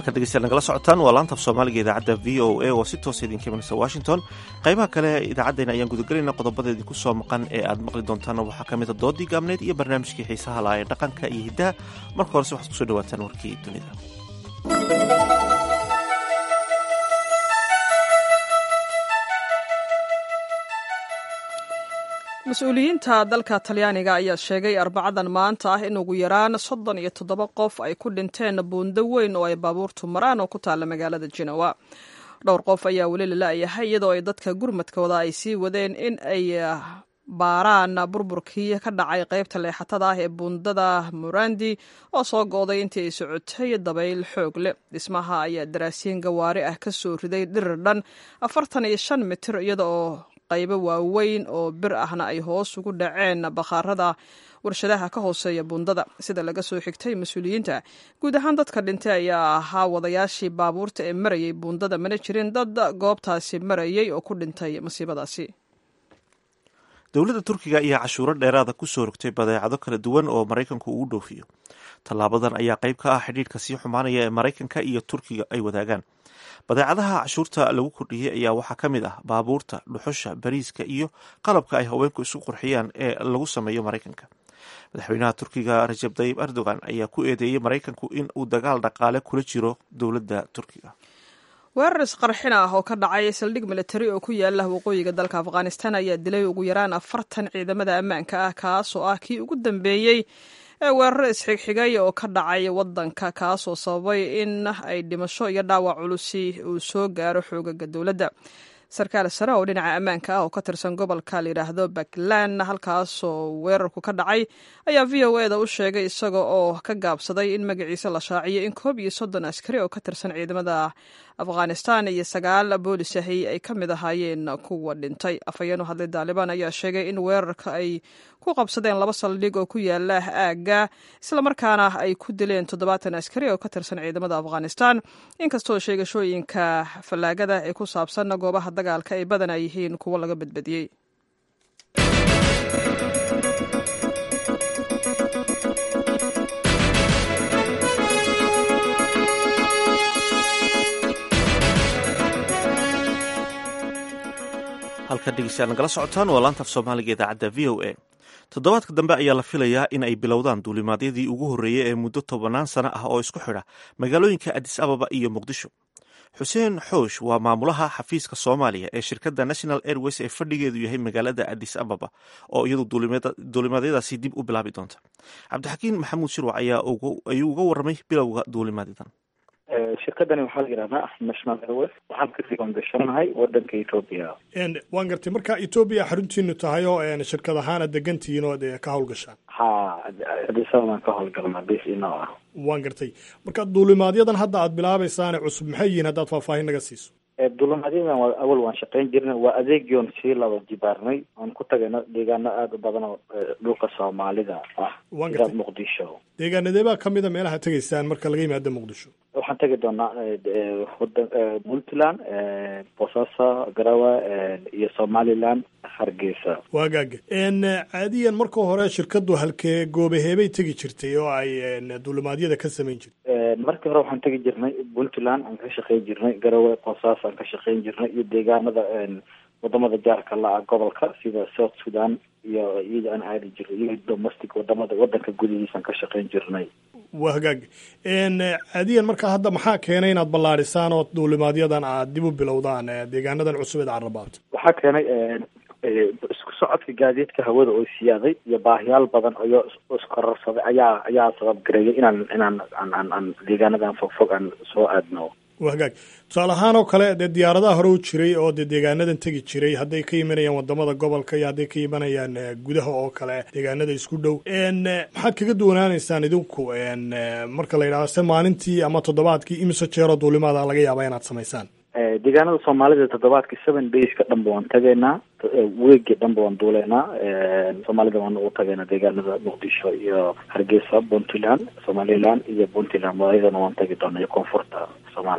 Speaker 1: halkaad dhegeystayaal nagala socotaan waa laanta af soomaaliga idaacadda v o a oo si toosa idinka imanaysa washington qaybaha kale idaacaddeenna ayaan gudagelayna qodobada idinku soo maqan ee aad maqli doontaana waxaa ka mida doodii gaabneyd iyo barnaamijkii xiisaha laha ee dhaqanka iyo hiddaha marka horese waxaad kusoo dhawaataan warkii dunida
Speaker 2: mas-uuliyiinta dalka talyaaniga ayaa sheegay arbacadan maanta ah in ugu yaraan soddon iyo toddoba qof ay ku dhinteen buundo weyn oo ay baabuurtu maraan oo ku taalla magaalada jinowa dhowr qof ayaa weli la la'yahay iyadoo ay dadka gurmadkooda ay sii wadeen in ay baaraan burburkii ka dhacay qaybta leexatada ah ee buundada murandi oo soo go'day intii ay socotay dabayl xoog leh dhismaha ayaa daraasiin gawaari ah ka soo riday dhirir dhan afartan iyo shan mitir iyada oo qaybo waaweyn oo bir ahna ay hoos ugu dhaceen bakhaarada warshadaha ka hooseeya buundada sida laga soo xigtay mas-uuliyiinta guud ahaan dadka dhintay ayaa ahaa wadayaashii baabuurta ee marayay buundada mana jirin dad goobtaasi marayay oo ku dhintay masiibadaasi
Speaker 1: dowladda turkiga ayaa cashuuro dheeraada ku soo rogtay badeecado kala duwan oo maraykanku ugu dhoofiyo tallaabadan ayaa qayb ka ah xidhiidhka sii xumaanaya ee maraykanka iyo turkiga ay wadaagaan badeecadaha cashuurta lagu kordhiyey ayaa waxaa ka mid ah baabuurta dhuxusha bariiska iyo qalabka ay haweenku isu qurxiyaan ee lagu sameeyo maraykanka madaxweynaha turkiga rajab tayib erdogan ayaa ku eedeeyey maraykanku in uu dagaal dhaqaale kula jiro dowladda turkiga
Speaker 2: weerar isqarxin ah oo ka dhacay saldhig militari oo ku yaala waqooyiga dalka afghanistan ayaa dilay ugu yaraan afartan ciidamada ammaanka ah kaasoo ah kii ugu dambeeyey ee weeraro isxigxigay oo ka dhacay wadanka kaasoo sababay in ay dhimasho iyo dhaawac culusi uu soo gaaro xoogaga dowladda sarkaal sare oo dhinaca ammaanka ah oo ka tirsan gobolka layidhaahdo puntland halkaasoo weerarku ka dhacay ayaa v o eda u sheegay isaga oo ka gaabsaday in magaciisa la shaaciyo in koob iyo soddon askari oo ka tirsan ciidamada afghanistan iyo sagaal boolis ahi ay ka mid ahaayeen kuwa dhintay afhayeen u hadlay daalibaan ayaa sheegay in weerarka ay ku qabsadeen laba saldhig oo ku yaala aagga islamarkaana ay ku dileen toddobaatan askari oo ka tirsan ciidamada afghanistan inkastoo sheegashooyinka fallaagada ee ku saabsan goobaha dagaalka ay badanaa yihiin kuwo laga badbadiyey
Speaker 1: halka dhegeystayaal nagala socotaan waa laanta af soomaaliga idaacadda v o a toddobaadka dambe ayaa la filayaa in ay bilowdaan duulimaadyadii ugu horreeyey ee muddo tobannaan sano ah oo isku xidha magaalooyinka adis ababa iyo muqdisho xuseen xoosh waa maamulaha xafiiska soomaaliya ee shirkadda national airways ee fadhigeedu yahay magaalada adis ababa oo iyadu duulimaadyadaasi dib u bilaabi doonta cabdixakiin maxamuud shirwac ayuu uga warramay bilowga duulimaadyadan
Speaker 12: shirkadani waxaa la yidhahdaa national airways waxaan ka diiwaan gashanahay wadanka etoobiya
Speaker 13: waan gartay marka etoobiya xaruntiinu tahay oo shirkad ahaan aad degantihiin oo ka hawlgashaan
Speaker 12: ha adisababaan ka howlgalnaa bis inoo ah
Speaker 13: waan gartay marka duulimaadyadan hadda aad bilaabaysaane cusub maxay yihiin haddaad faahfaahin naga siiso
Speaker 12: duulimaadyadan waa awal waan shaqayn jirnay waa adeegion sii laba jibaarnay oon ku tagayno deegaano aada u badan oo dhulka soomaalida ah sida muqdisho
Speaker 13: deegaanadee baa kamid a meelaha tegaysaan marka laga yimaado muqdisho
Speaker 12: waxaan tegi doonaa wadan puntland boosaaso garawa iyo somaliland hargeysa
Speaker 13: waagaaga caadiyan marka hore shirkadu halkee goobaheebay tegi jirtay oo ay duulimaadyada ka samayn jirtay
Speaker 12: markii hore waxaan tegi jirnay puntland aan ka shaqayn jirnay garawe boosaaso aan ka shaqayn jirnay iyo deegaanada wadamada jaarka la-a gobolka sida south sudan iyo iyada aan aadi jirnay iyo domestic wadamada wadanka gudihiisaan ka shaqayn jirnay
Speaker 13: waa hagaag caadiyan marka hadda maxaa keenay inaad ballaadhisaan oo duulimaadyadan aad dib u bilowdaan deegaanadan cusub eed carrabaabta
Speaker 12: waxaa keenay isku socodka gaadiidka hawada oo siyaaday iyo baahiyaal badan iyo iskororsaday ayaa ayaa sabab gareeyay inaan inaan aan aan deegaanadan fogfog aan soo aadno
Speaker 13: waa hagaag tusaale ahaan oo kale dee diyaaradaha hore u jiray oo dee deegaanadan tegi jiray hadday ka imanayaan wadamada gobolka iyo hadday ka imanayaan gudaha oo kale deegaanada isku dhow maxaad kaga duwanaanaysaan idinku marka la yidhahdo se maalintii ama toddobaadkii imise jeeroo duulimaada laga yaaba inaad samaysaan
Speaker 12: deegaanada soomaalida toddobaadkii seven dayska dhanba waan tagaynaa weegi dhanba waan duuleynaa soomaalida waan ugu tagaynaa deegaanada muqdisho iyo hargeysa puntland somaliland iyo puntland waayadana waan tagi doonaa iyo koonfurta soomaaliya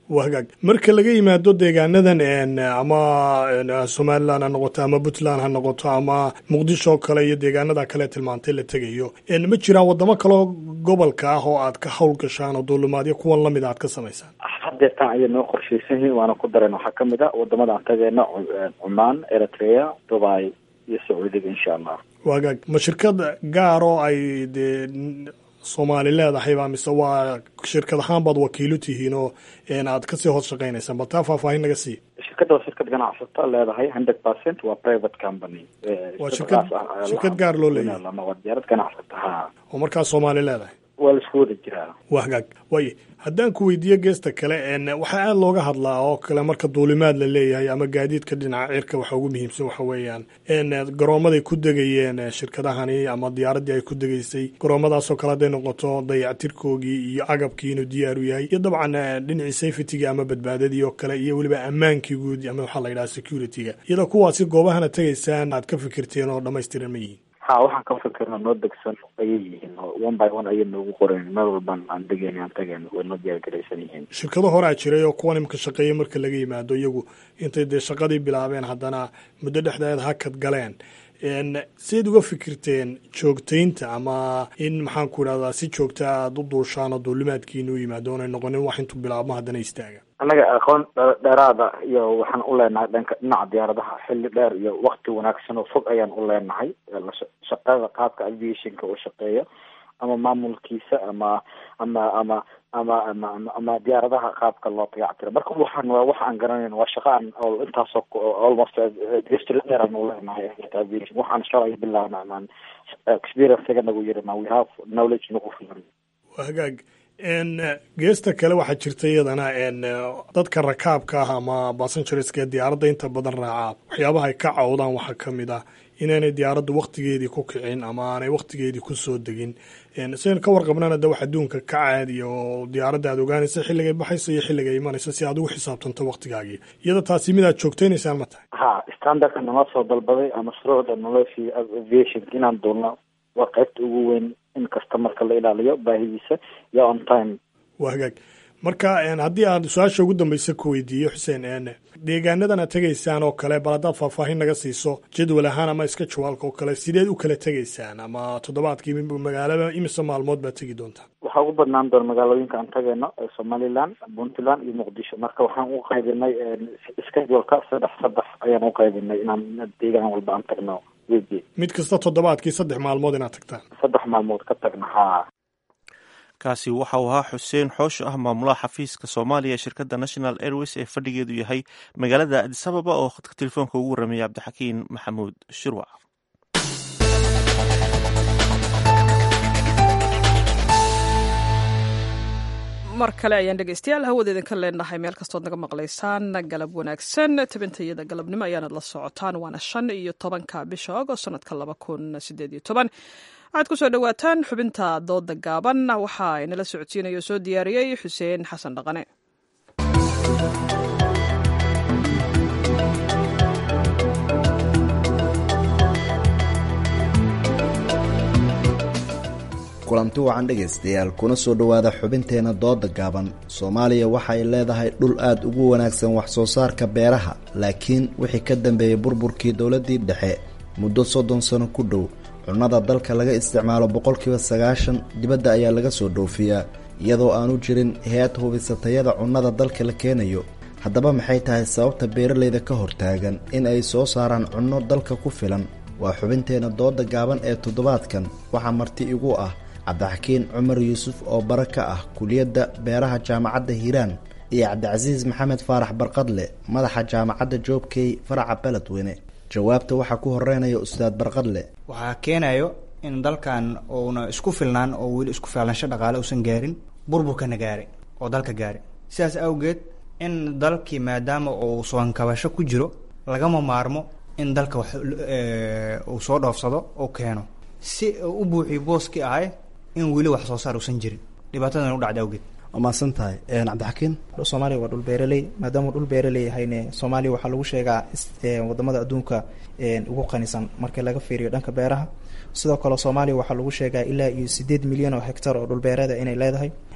Speaker 13: waa hagaag marka laga yimaado deegaanadan ama somalilan ha noqoto ama puntland ha noqoto ama muqdisho oo kale iyo deegaanada kale tilmaantay la tegayo ma jiraan wadamo kaleo gobolka ah oo aad ka hawl gashaan oo duulimaadyo kuwan lamid aad ka samaysaan
Speaker 12: hadeertaan ayay noo qorshaysan yihiin waana ku dareen waxaa kamid a wadamada aan tageena cumaan eritrea dubai iyo sacuudiga insha allah
Speaker 13: waa hagaag ma shirkad gaar oo ay dee soomaali leedahayba mise waa shirkad ahaan baad wakiilo tihiin oo aad kasii hoos shaqaynaysaan bal taa faahfaahin naga sii
Speaker 12: shirkadda waa shirkad ganacsata leedahay hundred percent waa private company
Speaker 13: waa shirkad shirkad gaar loo leeyahay
Speaker 12: waa diyaarad ganacsata ha
Speaker 13: oo markaa soomaali leedahay
Speaker 12: waa laisku wada jiraa
Speaker 13: waa hagaag waaye haddaan ku weydiiyo geesta kale waxaa aada looga hadlaa oo kale marka duulimaad la leeyahay ama gaadiidka dhinaca cirka waxa ugu muhiimsan waxa weeyaan garoomaday ku degayeen shirkadahani ama diyaaraddii ay ku degaysay garoomadaasoo kale hadday noqoto dayactirkoogii iyo agabkii inuu diyaar u yahay iyo dabcan dhinacii safetyga ama badbaadadii oo kale iyo weliba ammaankii guud ama waxaa la yidhaha securityga iyadoo kuwaasi goobahana tegaysaan aad ka fikirteen oo dhammaystiran ma yihiin
Speaker 12: ha waxaan ka fikirna noo degsan ayay yihiin one by one ayay noogu qoreen meel walban aan degeyn aan tageen way noo diyaargaraysan yihiin
Speaker 13: shirkado horaa jiray oo kuwan imka shaqeeya marka laga yimaado iyagu intay dee shaqadii bilaabeen haddana muddo dhexdeed hakad galeen siayd uga fikirteen joogtaynta ama in maxaan ku idhahdaa si joogta aada u duushaan oo duulimaadkiina u yimaado oonay noqonin wax intuu bilaabmo haddana istaaga
Speaker 12: annaga aqoon dheeraada iyo waxaan u leenahay dhanka dhinaca diyaaradaha xilli dheer iyo wakti wanaagsan oo fog ayaan u leenahay shaqada qaabka aviationka uu shaqeeyo ama maamulkiisa ama ama ama ama ama ama diyaaradaha qaabka loo dayactiro marka waxaan waa wax aan garanayn waa shaqa aan intaasoo almost history dheer aan u leenahay aviation waxaan shalay bilaabna amaan experience-ga nagu yiri ma we have knowledge nagu filan
Speaker 13: waa hagaag geesta kale waxaa jirta iyadana dadka rakaabka ah ama bassengerska ee diyaaradda inta badan raacaa waxyaabaha ay ka cawdaan waxaa ka mid ah inaanay diyaaraddu waktigeedii ku kicin ama aanay waktigeedii ku soo degin sidaynu ka warqabnana de wax adduunka ka caadiya oo diyaaradda aad ogaanaysa xilligay baxayso iyo xilligay imanayso si aad ugu xisaabtanto waktigaagii iyada taasi mid aad joogtaynaysaan ma tahay
Speaker 12: ha standardka nama soo dalbaday ama shuruucda noloshii aviation inaan duulno waa qaybta ugu weyn in kasta marka la ilaaliyo baahidiisa iyo on time
Speaker 13: waa hagaag marka haddii aan su-aasha ugu dambeysa ku weydiiyo xuseen deegaanadan aad tegaysaan oo kale bal haddaad faahfaahin naga siiso jadwal ahaan ama iska jawaalka oo kale sideed u kala tegaysaan ama toddobaadkii magaalada imise maalmood baad tegi doontaa
Speaker 12: waxaa ugu badnaan doona magaalooyinka aan tagayno ee somaliland puntland iyo muqdisho marka waxaan u qaybinay scheduleka saddex saddex ayaan u qaybinay inaan deegaan walba aan tagno weekii
Speaker 13: mid kasta toddobaadkii saddex maalmood inaad tagtaan
Speaker 12: saddex maalmood ka tagna haa
Speaker 1: kaasi waxa uu ahaa xuseen xoosho ah maamulaha xafiiska soomaaliya ee shirkadda national airways ee fadhigeedu yahay magaalada adisababa oo khadka telefoonka ugu warrameyay cabdixakiin maxamuud shirwac
Speaker 2: mar kale ayaan dhegeystayaal hawada idinka leenahay meel kastood naga maqlaysaan galab wanaagsan tabintayada galabnimo ayaanad la socotaan waana shan iyo tobanka bisha agost sanadka laba kun sideed iyo toban waxaad ku soo dhowaataan xubinta dooda gaaban waxaa inala socodsiinaya oo soo diyaariyey xuseen xasan dhaqane
Speaker 14: kulanti wacan dhegaystayaal kuna soo dhowaada xubinteenna dooda gaaban soomaaliya waxa ay leedahay dhul aad ugu wanaagsan wax soo saarka beeraha laakiin wixii ka dambeeyey burburkii dowladdii dhexe muddo soddon sano ku dhow cunnada dalka laga isticmaalo boqolkiiba sagaashan dibadda ayaa laga soo dhoofiyaa iyadoo aanu jirin hay-ad hubisa tayada cunnada dalka la keenayo haddaba maxay tahay sababta beeralayda ka hortaagan in ay soo saaraan cunno dalka ku filan waa xubinteenna dooda gaaban ee toddobaadkan waxaa marti igu ah cabdixakiin cumar yuusuf oo bara ka ah kuliyadda beeraha jaamacadda hiiraan iyo cabdicasiis maxamed faarax barqadle madaxa jaamacadda joobkey faraca beledweyne jawaabta waxaa ku horeynaya ustaad barqadle
Speaker 15: waxaa keenayo in dalkan uuna isku filnaan oo weli isku filansho dhaqaale uusan gaarin burburkana gaaray oo dalka gaaray sidaas awgeed in dalkii maadaama uu soonkabasho ku jiro lagama maarmo in dalka wax uu soo dhoofsado oo keeno si uu u buuxiyo booskii ahay in weli wax soo saar uusan jirin dhibaatadan u dhacda awgeed
Speaker 14: waa mahadsan tahay cabdixakiin
Speaker 16: soomaaliya waa dhul beeraley maadaama dhul beeraley yahayne soomaaliya waxaa lagu sheegaa wadamada adduunka ugu qanisan marka laga fiiriyo dhanka beeraha sidoo kale soomaaliya waxaa lagu sheegaa ilaa iyo sideed milyan oo hectar oo dhulbeereeda inay leedahay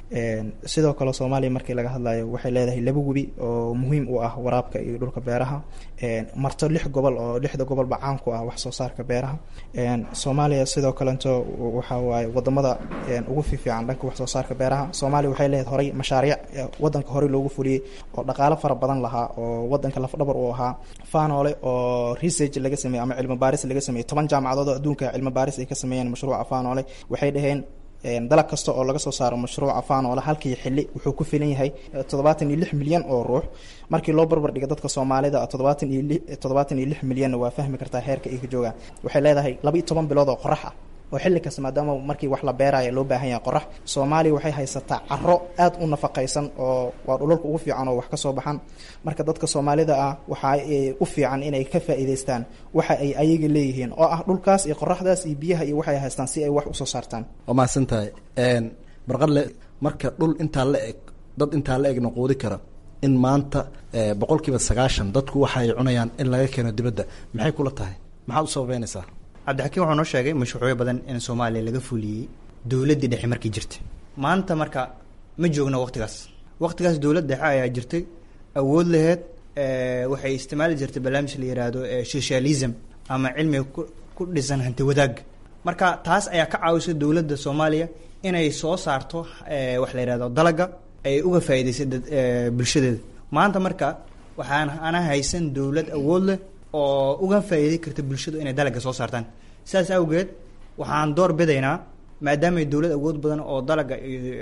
Speaker 16: sidoo kale soomaaliya markii laga hadlayo waxay leedahay laba webi oo muhiim u ah waraabka iyo dhulka beeraha marto lix gobol oo lixda gobolba caan ku ah wax soo saarka beeraha soomaaliya sidoo kalento waxa waaye wadamada ugu fiifiican dhanka wax soo saarka beeraha soomaaliya waxay leedahay horay mashaariic wadanka horey loogu fuliyey oo dhaqaalo fara badan lahaa oo wadanka lafdhabar uu ahaa faanoole oo research laga sameeyey ama cilmi baaris laga sameeyey toban jaamacadood oo adduunka cilmi baaris ay ka sameeyeen mashruuca faanoole waxay dhaheen dalag kasta oo laga soo saaro mashruuca faanoole halkii xili wuxuu ku filan yahay toddobaatan iyo lix milyan oo ruux markii loo barbar dhiga dadka soomaalida toddobaatan iyo li toddobaatan iyo lix milyanna waa fahmi kartaa heerka ay ka joogaan waxay leedahay laba iyo toban bilood oo qorax ah oo xilli kasta maadaama markii wax la beeraya loo baahan yahay qorax soomaaliya waxay haysataa caro aad u nafaqaysan oo waa dhulalka ugu fiican oo wax ka soo baxan marka dadka soomaalida ah waxa u fiican inay ka faa'iidaystaan waxa ay ayaga leeyihiin oo ah dhulkaas iyo qoraxdaas iyo biyaha iyo waxay haystaan si ay wax usoo saartaan
Speaker 14: waa mahadsan tahay barqadle marka dhul intaa la eg dad intaa la egna quudi kara in maanta boqol kiiba sagaashan dadku waxa ay cunayaan in laga keeno dibadda maxay kula tahay maxaad u sababeynaysaa
Speaker 15: cabdixakiim wuxuu noo sheegay mashruucyo badan in soomaaliya laga fuliyey dowladdii dhexe markii jirtay maanta marka ma joogno waqtigaas waqtigaas dowlad dhexe ayaa jirtay awood laheed waxay isticmaali jirtay barnaamij la yiraahdo socialism ama cilmiga ku dhisan hanti wadaag marka taas ayaa ka caawisay dowladda soomaaliya inay soo saarto wax la yihahdo dalaga ay uga faa'iidaysay bulshadeeda maanta marka waxaan ana haysan dowlad awood leh oo uga faa'iiday karta bulshadu inay dalaga soo saartaan sidaas awgeed waxaan door bidaynaa maadaamay dowlad awood badan oo dalaga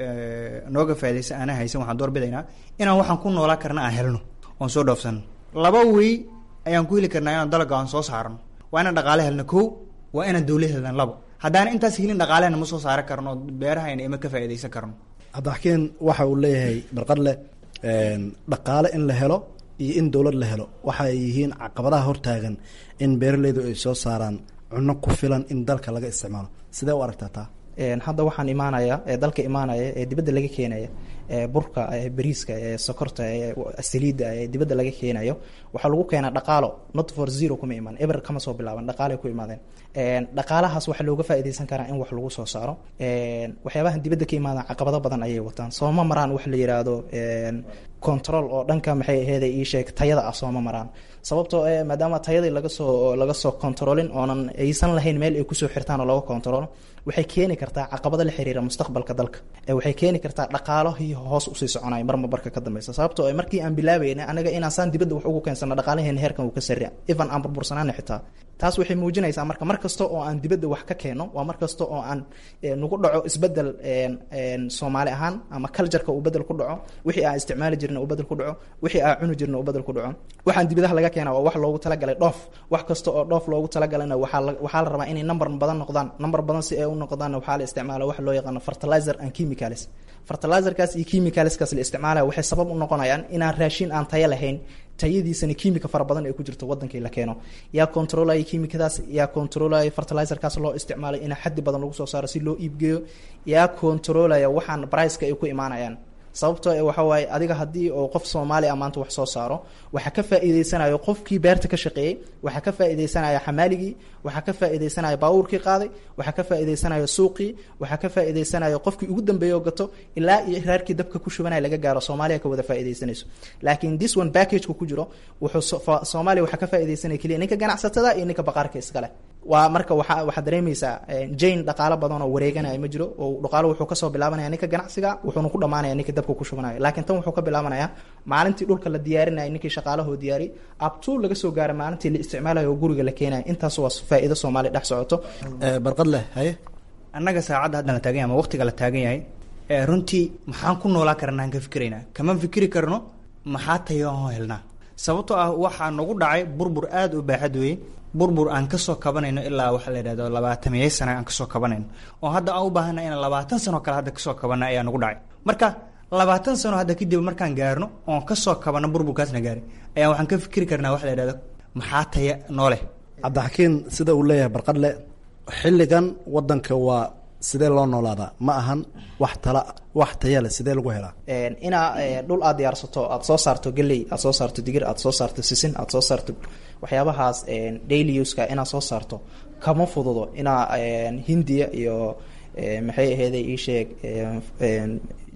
Speaker 15: nooga faa'iidaysa aanan haysan waxaan door bidaynaa inaan waxaan ku noolaa karna aan helno oon soo dhoofsano laba wey ayaan ku heli karnaa inaan dalaga aan soo saarno waa inaan dhaqaale helno kow waa inaan dowlad helna labo haddaan intaas helin dhaqaalehna ma soo saari karno beerahayna ima ka faa'iidaysan karno
Speaker 14: cabdixakiin waxa uu leeyahay barqadle dhaqaale in la helo iyo in dowlad la helo waxa ay yihiin caqabadaha hortaagan in beeraleydu ay soo saaraan cunno ku filan in dalka laga isticmaalo sidee u aragtaa taa
Speaker 16: hadda waxaan imaanaya ee dalka imaanaya ee dibadda laga keenaya ee burka ee bariiska ee sokorta ee saliidda ee dibadda laga keenayo waxaa lagu keenaa dhaqaalo not for zero kuma imaan eber kama soo bilaaban dhaqaalay ku imaadeen dhaqaalahaas waxaa looga faa'iidaysan karaa in wax lagu soo saaro waxyaabahan dibadda ka imaadaan caqabado badan ayay wataan sooma maraan wax la yiraahdo control oo dhanka maxay aheeday ii sheeg tayada ah sooma maraan sababtoo ee maadaama tayadii laga soo laga soo controlin oonan aysan lahayn meel ay kusoo xirtaan oo laga controlo waxay keeni kartaa caqabado la xiriira mustaqbalka dalka waxay keeni kartaa dhaqaalahii hoos usii soconay marma barka ka dambeysa sababtoo markii aan bilaabayna anaga inaan saan dibadda wax ugu keensano dhaqaalaheena heerkan uu ka sarria even aan burbursanaana xitaa taas waxay muujinaysaa marka mar kasta oo aan dibadda wax ka keeno waa mar kasta oo aan nagu dhaco isbedel soomaali ahaan ama cultureka uu bedel ku dhaco wixii aan isticmaali jirna uu bedel ku dhaco wixii aan cuni jirna uu bedel ku dhaco waxaan dibadaha laga keena waa wax loogu talagalay dhoof wax kasta oo dhoof loogu talagalayna waxaa la waxaa la rabaa inay number badan noqdaan number badan si ay u noqdaan waxaa la isticmaala wax loo yaqaano fertilizer and chemicals fertilizerkaas iyo chemicalskaas la isticmaalaya waxay sabab u noqonayaan inaan raashin aan tayo lahayn tayadiisana kiimika fara badan ay ku jirto wadankii la keeno yaa controlaya kiimikadaas yaa controlaya fertilizerkaas loo isticmaalay in xaddi badan lagu soo saaro si loo iibgeeyo yaa controlaya waxaan briceka ay ku imaanayaan sababtoo e waxa waaye adiga haddii oo qof soomaali ah maanta wax soo saaro waxaa ka faa'iideysanayo qofkii beerta ka shaqeeyey waxaa ka faa'iideysanaya xamaaligii waxaa ka faa'iideysanaya baabuurkii qaaday waxaa ka faa'iideysanaya suuqii waxaa ka faa'iideysanayo qofkii ugu dambeeya oo gato ilaa iyo raarkii dabka ku shubanaya laga gaaro soomaaliya ka wada faa'iideysanayso laakiin this one packageka ku jiro wuxuu soomaaliya waxaa ka faa'iideysanaya keliya ninka ganacsatada iyo ninka baqaarka iskale waa marka waa waxaad dareemaysaa jane dhaqaalo badan oo wareeganaya ma jiro oo dhaqaalo wuxuu kasoo bilaabanaya ninka ganacsiga wuxuuna ku dhamaanaya ninka dabka ku shubanaya laakiin tan wuxuu ka bilaabanaya maalintii dhulka la diyaarinaya ninkii shaqaalahoo diyaari abtuu laga soo gaara maalintii la isticmaalayo oo guriga la keenaya intaas waa faa'iido soomaaliya dhex socoto
Speaker 14: barqad leh haye
Speaker 15: annaga saacadda haddan la taagan yahay ama waqtiga la taagan yahay runtii maxaan ku noolaa karnaa aan ka fikiraynaa kama fikiri karno maxaa tayo aan helnaa sababtoo ah waxaa nagu dhacay burbur aada u baaxad weeye burbur aan kasoo kabanayno ilaa waxaa la yidhahdo labaatamiye sana aan kasoo kabanayno oo hadda aan u baahana inaan labaatan sano kale hadda kasoo kabana ayaa nagu dhacay marka labaatan sano hadda kadib markaan gaarno oon kasoo kabano burburkaasna gaaray ayaa waxaan ka fikiri karnaa waxa la yidhahdo maxaa taya nooleh
Speaker 14: cabdixakiin sida uu leeyahay barqadle xilligan wadanka waa sidee loo noolaadaa ma ahan wax tala wax taya leh sidee lagu helaa
Speaker 16: inaa dhul aad diyaarsato aad soo saarto geley aad soo saarto digir aad soo saarto sisin aad soo saarto waxyaabahaas daily uska inaad soo saarto kama fududo inaa hindiya iyo maxay aheeday ii sheeg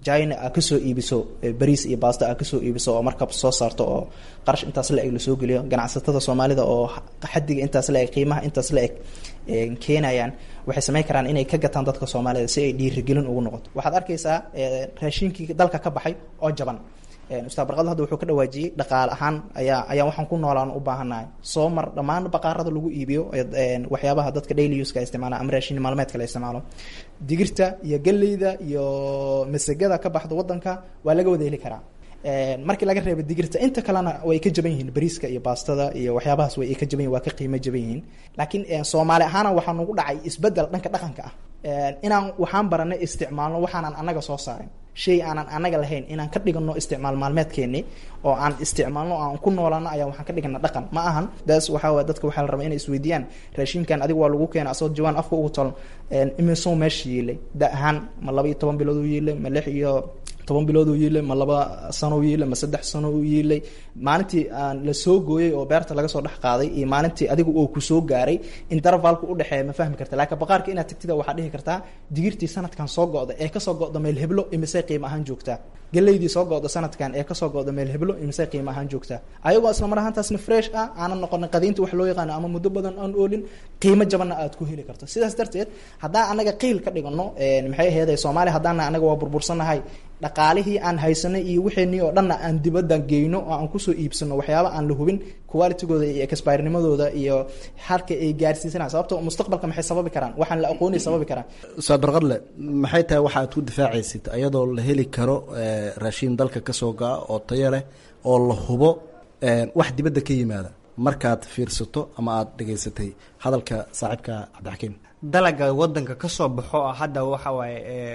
Speaker 16: china aa kasoo iibiso bariis iyo baasta aa kasoo iibiso oo markab soo saarto oo qarash intaas la eg lasoo geliyo ganacsatada soomaalida oo xadiga intaas la eg qiimaha intaas la eg keenayaan waxay samayn karaan inay ka gataan dadka soomaalida si ay dhiirigelin ugu noqoto waxaad arkaysaa raashinkii dalka ka baxay oo jaban ustaad barqado hadda wuxuu ka dhawaajiyey dhaqaale ahaan ayaa ayaa waxaan ku noolaan u baahannahay soo mar dhammaan baqaarada lagu iibiyo waxyaabaha dadka daily uska isticmaala ama raashin maalmeedka la isticmaalo digirta iyo galleyda iyo masagada ka baxda wadanka waa laga wada heli karaa markii laga reebo digirta inta kalena way ka jaban yihiin bariiska iyo baastada iyo waxyaabahaas way ka jaban yihin waa ka qiimo jaban yihiin laakiin soomaali ahaana waxaa nagu dhacay isbedel dhanka dhaqanka ah inaan waxaan baranay isticmaalno waxaanan annaga soo saarin shay aanan annaga lahayn inaan ka dhigano isticmaal maalmeedkeeni oo aan isticmaalno aan ku noolaano ayaa waxaan ka dhigana dhaqan ma ahan daas waxaa waye dadka waxaa la rabaa inay isweydiiyaan raashinkan adiga waa lagu keena asagoo jawaan afka ugu tolon imisoo meesha yiilay da ahaan ma laba iyo toban bilood u yiilay ma lix iyo toban bilood uu yiilay ma laba sano u yiilay ma saddex sano u yiilay maalintii aan la soo gooyey oo beerta laga soo dhex qaaday iyo maalintii adiga oo kusoo gaaray intervalka udhexeeya ma fahmi karta laakiin baqaarka inaad tagtida waxaa dhihi kartaa digirtii sanadkan soo go-da ee kasoo go-da meel heblo imisay qiimo ahaan joogtaa galeydii soo go-da sanadkan ee kasoo go-da meel heblo imisay qiimo ahaan joogtaa ayagoo isla mar ahaantaasna fresh ah aanan noqonin qadiinta wax loo yaqaano ama muddo badan aan oolin qiimo jabanna aad ku heli karto sidaas darteed haddaan anaga qiil ka dhigano maxay aheeday soomaaliya haddaana anaga waa burbursanahay dhaqaalihii aan haysanay iyo wixeenii oo dhanna aan dibadda geyno oo aan kusoo iibsano waxyaaba aan la hubin qualitygooda iyo expirenimadooda iyo halka ay gaarsiisanaa sababto mustaqbalka maxay sababi karaan waxaan la aqoonay sababi karaan
Speaker 14: ustaad barqadle maxay tahay waxa aad ku difaacaysid ayadoo la heli karo raashiin dalka kasoo go-a oo tayo leh oo la hubo wax dibadda ka yimaada markaad fiirsato ama aada dhegaysatay hadalka saaxiibka cabdixakiim
Speaker 15: dalaga wadanka kasoo baxo ah hadda waxa waaye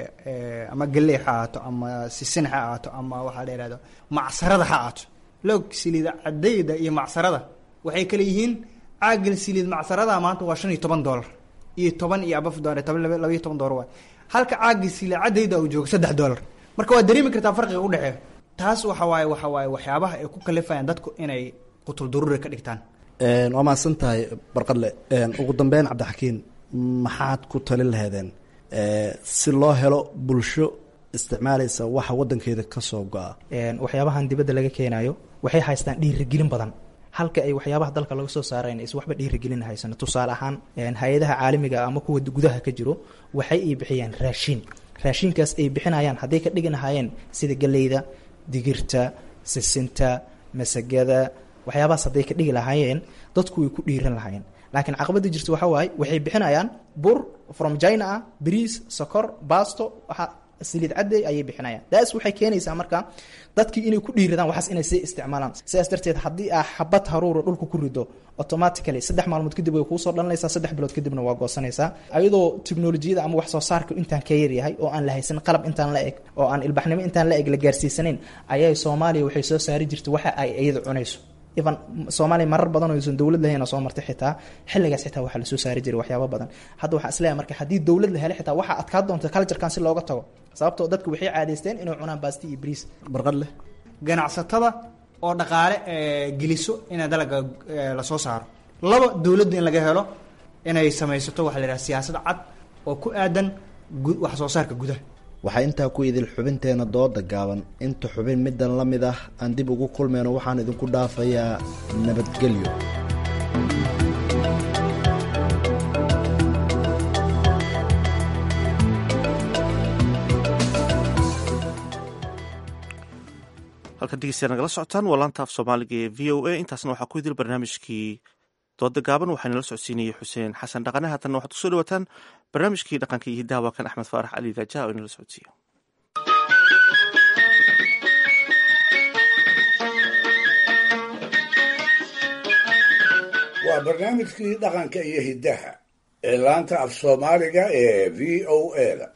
Speaker 15: ama galey ha ahaato ama sisin ha ahaato ama waxaa la ihahdo macsarada ha ahaato loog siliid cadayda iyo macsarada waxay kale yihiin caagan siliid macsarada maanta waa shan iyo toban dollar iyo toban iyo abaf dollar toban laba iyo toban dollar waay halka caaga siliid cadayda uu joogo saddex dollar marka waa dareemi kartaa farqiga udhexeeya taas waxa waaye waxa waaye waxyaabaha ay ku kalifayaan dadku inay qutul daruuri ka dhigtaan
Speaker 14: waa mahadsan tahay barqadle ugu dambeyn cabdixakiin maxaad ku talin laheedeen si loo helo bulsho isticmaalaysa waxa wadankeeda kasoo go-a
Speaker 16: waxyaabahan dibadda laga keenayo waxay haystaan dhiirigelin badan halka ay waxyaabaha dalka laga soo saarayn is waxba dhiirigelin haysano tusaale ahaan hay-adaha caalamiga ama kuwa gudaha ka jiro waxay ay bixiyaan raashiin raashinkaas ay bixinayaan hadday ka dhigi lahaayeen sida galeyda digirta sisinta masagada waxyaabahaas hadday ka dhigi lahaayeen dadku way ku dhiiran lahaayeen laakiin caqabada jirta waxa waaye waxay bixinayaan bur from china ah bariis sokor basto waxa saliid cadday ayay bixinayaan daas waxay keenaysaa marka dadkii inay ku dhiiradaan waxaas inay sii isticmaalaan sidaas darteed haddii aa xabad haruura dhulka ku rido automatically saddex maalmood kadib way kuusoo dhalanaysaa saddex bilood kadibna waa goosanaysaa ayadoo teknolojiyada ama wax soo saarka intaan ka yaryahay oo aan la haysan qalab intaan la eg oo aan ilbaxnimo intaan la eg la gaarsiisanayn ayay soomaaliya waxay soo saari jirtay waxa ay iyada cunayso even soomaaliya marar badan oo aysan dowlad lahayn oo soo martay xitaa xilligaas xitaa waxaa lasoo saari jiray waxyaaba badan hadda waxaa isleeyahay marka haddii dowlad la helay xitaa waxaa adkaa doonta culturekan si looga tago sababtoo dadku waxay caadaysteen inay cunaan baasti iyo bariis
Speaker 14: barqad leh
Speaker 15: ganacsatada oo dhaqaale geliso in dalaga lasoo saaro laba dowladda in laga helo inay samaysato waxa la yidhaha siyaasad cad oo ku aadan wax soo saarka gudaha
Speaker 14: waxaa intaa ku idil xubinteena dooda gaaban inta xubin middan la mid ah aan dib ugu kulmayno waxaan idinku dhaafayaa nabadgelyo
Speaker 1: halkan dhegeystayaa nagala socotaan waa laanta af soomaaliga ee v o a intaasna waxaa ku idil barnaamijkii dooda gaaban waxaa nala socodsiinayay xuseen xasan dhaqane haatanna waxaad kusoo dhawaataan barnaamijkii dhaqanka iyo hiddaha waa kan axmed faarax cali daaja oo inala socodsiiyo
Speaker 4: waa barnaamijkii dhaqanka iyo hiddaha ee laanta af soomaaliga ee v o a da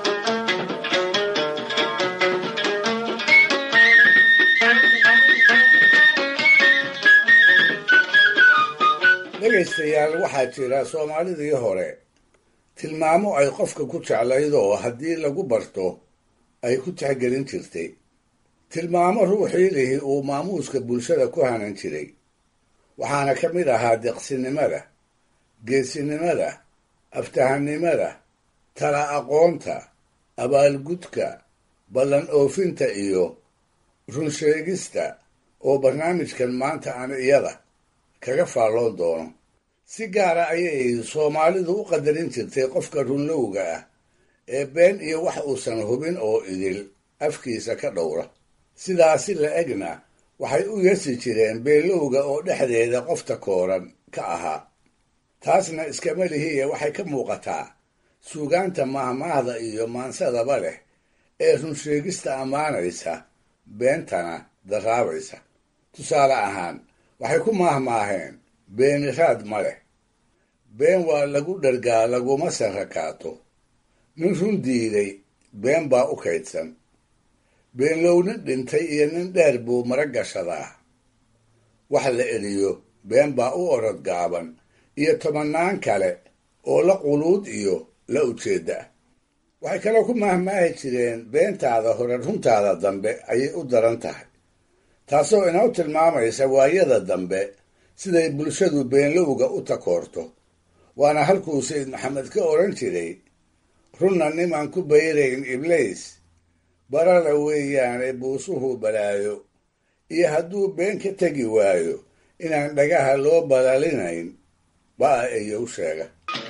Speaker 4: dhegaystayaal waxaa jira soomaalidii hore tilmaamo ay qofka ku jeclayd oo haddii lagu barto ay ku tixgelin jirtay tilmaamo ruuxii lihi uu maamuuska bulshada ku hanan jiray waxaana ka mid ahaa deqsinimada geesinimada aftahannimada tala aqoonta abaalgudka ballan oofinta iyo runsheegista oo barnaamijkan maanta aan iyada kaga faalloon doono si gaara ayay soomaalidu u qadarin jirtay qofka runlowga ah ee been iyo wax uusan hubin oo idil afkiisa ka dhowra sidaasi la egna waxay u yeesi jireen beelowga oo dhexdeeda qofta kooran ka ahaa taasna iskama lihiye waxay ka muuqataa suugaanta mahmaahda iyo maansadaba leh ee runsheegista ammaanaysa beentana daraabaysa tusaale ahaan waxay ku maahmaaheen beeniraad ma leh been waa lagu dhargaa laguma sarakaato nin run diiday been baa u kaydsan beenlow nin dhintay iyo nin dheer buu mara gashadaa wax la eliyo been baa u orod gaaban iyo tobannaan kale oo la quluud iyo la ujeedda ah waxay kaloo ku maahmaahi jireen beentaada hore runtaada dambe ayay u daran tahay taasoo inoo tilmaamaysa waayada dambe siday bulshadu beenlowga u takoorto waana halkuu sayid maxamed ka odhan jiray runna nimaan ku bayrayn ibliis barara weeyaane buusuhu balaayo iyo hadduu been ka tegi waayo inaan dhagaha loo balalinayn baa iyow sheega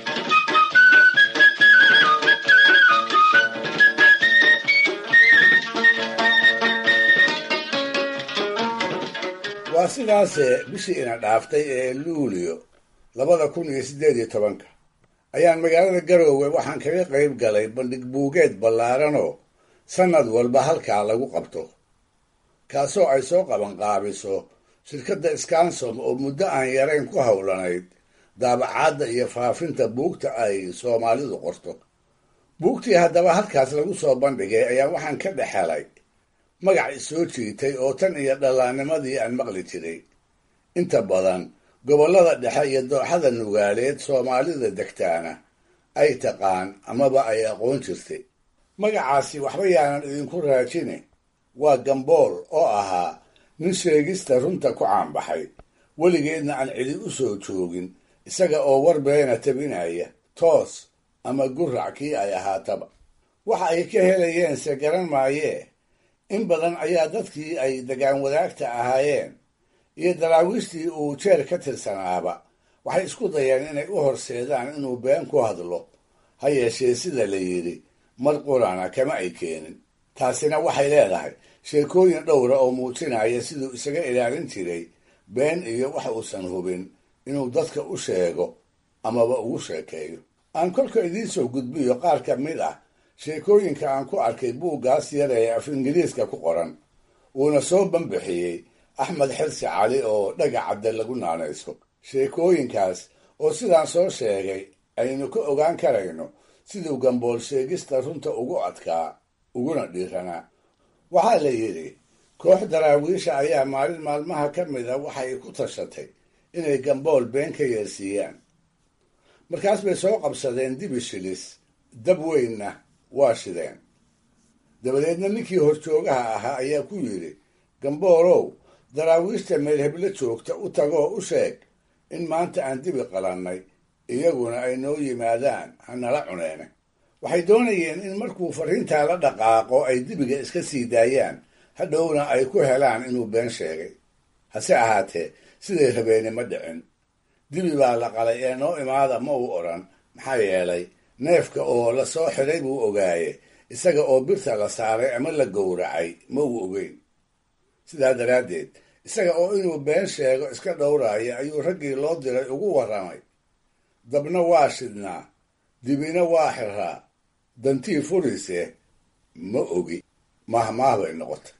Speaker 4: waa sidaase bishii ina dhaaftay ee luulio labada kun iyo siddeed iyo tobanka ayaan magaalada garoowe waxaan kaga qayb galay bandhig buugeed ballaaranoo sannad walba halkaa lagu qabto kaasoo ay soo qabanqaabiso shirkadda skansom oo muddo aan yarayn ku howlanayd daabacaadda iyo faafinta buugta ay soomaalidu qorto buugtii haddaba halkaas lagu soo bandhigay ayaa waxaan ka dhex helay magac isoo jiitay oo tan iyo dhallaannimadii aan maqli jiray inta badan gobollada dhexe iyo dooxada nugaaleed soomaalida degtaana ay taqaan amaba ay aqoon jirtay magacaasi waxba yaanan idinku raajine waa gambool oo ahaa nin sheegista runta ku caanbaxay weligeedna aan cidi u soo joogin isaga oo war beena tabinaya toos ama gurac kii ay ahaataba waxa ay ka helayeense garan maayee in badan ayaa dadkii ay degaan wadaagta ahaayeen iyo daraawiishtii uu jeer ka tirsanaaba waxay isku dayeen inay u horseedaan inuu been ku hadlo ha yeeshee sida la yidhi mar qurana kama ay keenin taasina waxay leedahay sheekooyin dhowra oo muujinaya siduu isaga ilaalin jiray been iyo wax uusan hubin inuu dadka u sheego amaba ugu sheekeeyo aan kolka idiin soo gudbiyo qaar ka mid ah sheekooyinka aan ku arkay buuggaas yar ee af ingiriiska ku qoran uuna soo banbixiyey axmed xirsi cali oo dhagacadde lagu naanayso sheekooyinkaas oo sidaan soo sheegay aynu ka ogaan karayno siduu gambool sheegista runta ugu adkaa uguna dhiiranaa waxaa la yidhi koox daraawiisha ayaa maalin maalmaha ka mida waxay ku tashatay inay gambool been ka yeersiiyaan markaas bay soo qabsadeen dibi shilis dab weynna waa shideen dabadeedna ninkii horjoogaha ahaa ayaa ku yidhi gamboolow daraawiishta meelheblo joogta u tagoo u sheeg in maanta aan dibi qalannay iyaguna ay noo yimaadaan hanala cuneene waxay doonayeen in markuu farriintaa la dhaqaaqo ay dibiga iska sii daayaan hadhowna ay ku helaan inuu been sheegay hase ahaatee siday rabeeni ma dhicin dibi baa la qalay ee noo imaada ma uu odhan maxaa yeelay neefka oo la soo xidhay buu ogaaye isaga oo birta la saaray ama la gowracay ma uu ogeyn sidaa daraaddeed isaga oo inuu been sheego iska dhowraaya ayuu raggii loo diray ugu warramay dabna waa shidnaa dibina waa xiraa dantii furise ma ogi mahmaah bay noqotay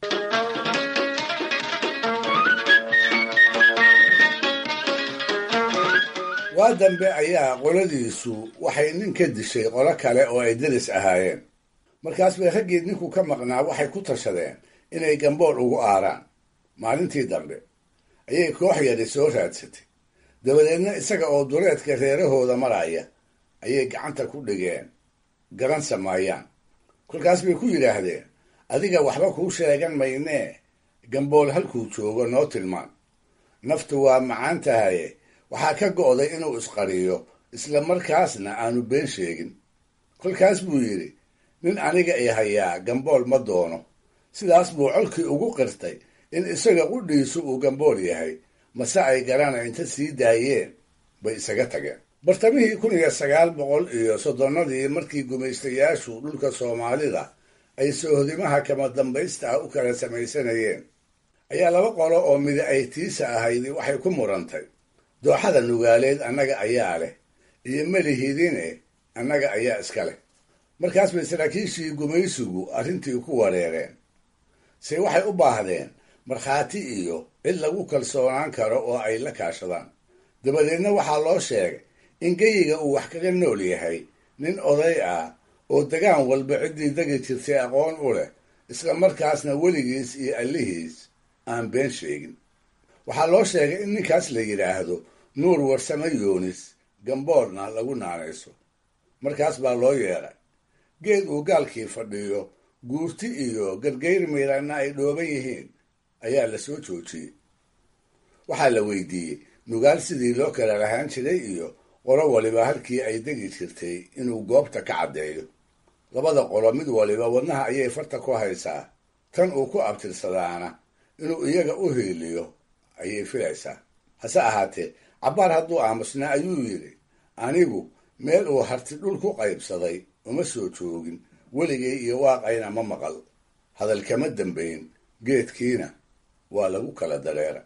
Speaker 4: waa dambe ayaa qoladiisu waxay nin ka dishay qolo kale oo ay deris ahaayeen markaas bay raggii ninku ka maqnaa waxay ku tashadeen inay gambool ugu aaraan maalintii dambe ayay koox yari soo raadsatay dabadeedna isaga oo duleedka reerahooda maraya ayay gacanta ku dhigeen garan samaayaan kolkaas bay ku yidhaahdeen adiga waxba kuu sheegan maynee gambool halkuu joogo noo tilmaan naftu waa macaan tahaye waxaa ka go'day inuu isqariyo isla markaasna aanu been sheegin kolkaas buu yidhi nin aniga i hayaa gambool ma doono sidaas buu colkii ugu qirtay in isaga qudhiisu uu gambool yahay mase ay garana inta sii daayeen bay isaga tageen bartamihii kun iyo sagaal boqol iyo soddonnadii markii gumaystayaashu dhulka soomaalida ay soohodimaha kama dambaysta ah u kala samaysanayeen ayaa laba qolo oo midi ay tiisa ahaydi waxay ku murantay dooxada nugaaleed annaga ayaa leh iyo melihidine annaga ayaa iska leh markaas bay saraakiishii gumaysigu arrintii ku wareereen se waxay u baahdeen markhaati iyo cid lagu kalsoonaan karo oo ay la kaashadaan dabadeedna waxaa loo sheegay in geyiga uu wax kaga nool yahay nin oday ah oo degaan walba ciddii degi jirtay aqoon u leh isla markaasna weligiis iyo allihiis aan been sheegin waxaa loo sheegay in ninkaas la yidhaahdo nuur warsame yoonis gamboolna lagu naanayso markaas baa loo yeedhay geed uu gaalkii fadhiyo guurti iyo gargayr miiranna ay dhooban yihiin ayaa la soo joojiyey waxaa la weydiiyey nugaal sidii loo kala lahaan jiray iyo qolo waliba halkii ay degi jirtay inuu goobta ka caddeeyo labada qolo mid waliba wadnaha ayay farta ku haysaa tan uu ku abtirsadaana inuu iyaga u hiiliyo ayay filaysaa hase ahaatee cabbaar hadduu aamusnaa ayuu yidhi anigu meel uu harti dhul ku qaybsaday uma soo joogin weligay iyo waaqayna ma maqal hadal kama dambayn geedkiina waa lagu kala dareera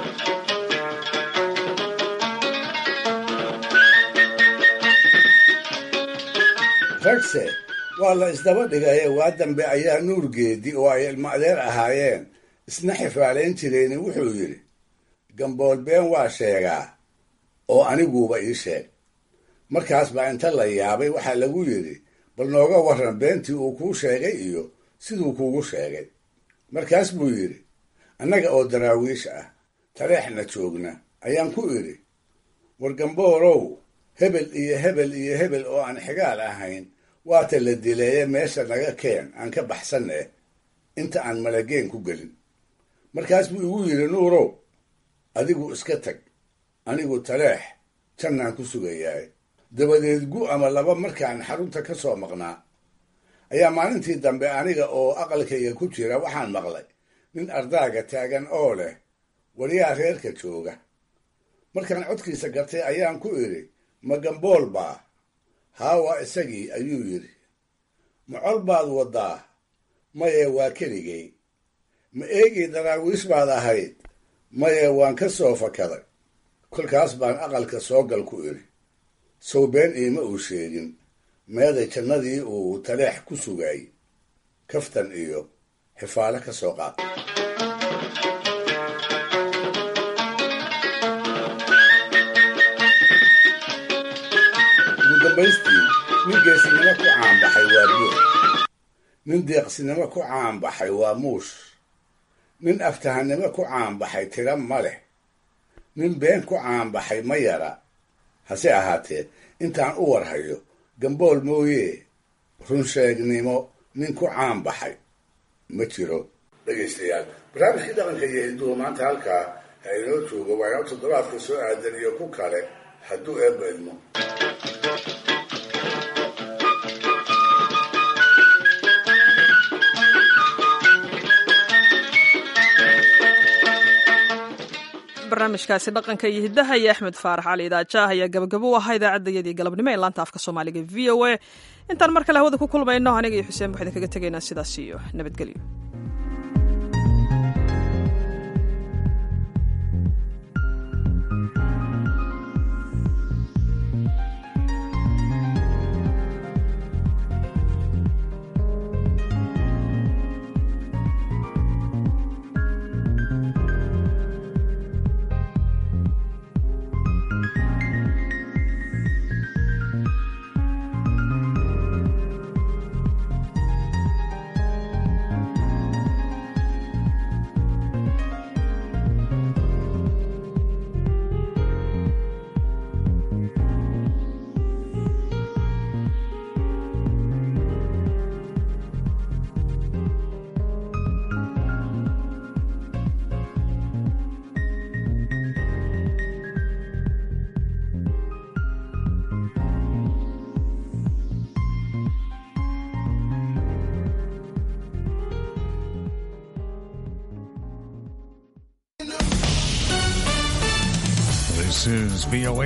Speaker 4: ragse waa la isdaba dhigaye waa dambe ayaa nuurgeedi oo ay ilmo adeer ahaayeen isna xifaalayn jireeni wuxuu yidhi gambool been waa sheegaa oo aniguuba ii sheeg markaas baa inta la yaabay waxaa lagu yidhi bal nooga warran beentii uu kuu sheegay iyo siduu kuugu sheegay markaas buu yidhi annaga oo daraawiish ah tareexna joogna ayaan ku idhi war gamboolow hebel iyo hebel iyo hebel oo aan xigaal ahayn waata la dileeye meesha naga keen aan ka baxsan eh inta aan malageen ku gelin markaas buu igu yidhi nuurow adigu iska tag anigu taleex jannaan ku sugayahay dabadeed gu ama laba markaan xarunta ka soo maqnaa ayaa maalintii dambe aniga oo aqalkayga ku jira waxaan maqlay nin ardaaga taagan oo leh waryaa reerka jooga markaan codkiisa gartay ayaan ku idhi ma gambool baa haawa isagii ayuu yidhi ma col baad waddaa maye waa keligay ma eegii daraawiish baad ahayd maye waan ka soo fakaday kolkaas baan aqalka soo gal ku idhi sow been iima uu sheegin meeday jannadii uu taleex ku sugaayey kaftan iyo xifaale ka soo qaad ugu dambaystii nin geesinimo ku caanbaxay waa buux nin deeqsinimo ku caanbaxay waa muush nin aftahannimo ku caanbaxay tira ma leh nin been ku caanbaxay ma yara hase ahaatee intaan u warhayo gambool mooye runsheegnimo nin ku caan baxay ma jiro dhegaystayaal barnaamijkii dhaqanka iyo hinduhu maanta halkaa ha inoo joogo waa inoo toddobaadka soo aadan iyo ku kale hadduu eebba idmo
Speaker 2: barnaamijkaasi dhaqanka iyo hiddaha iyo axmed faarax cali idaajaah ayaa gabagabo u ahaa idaacadayadii galabnimo ee laanta afka soomaaliga v o a intaan mar kale hawada ku kulmayno aniga iyo xuseen waxaan kaga tegaynaa sidaas iyo nabadgelyo
Speaker 17: This is VOA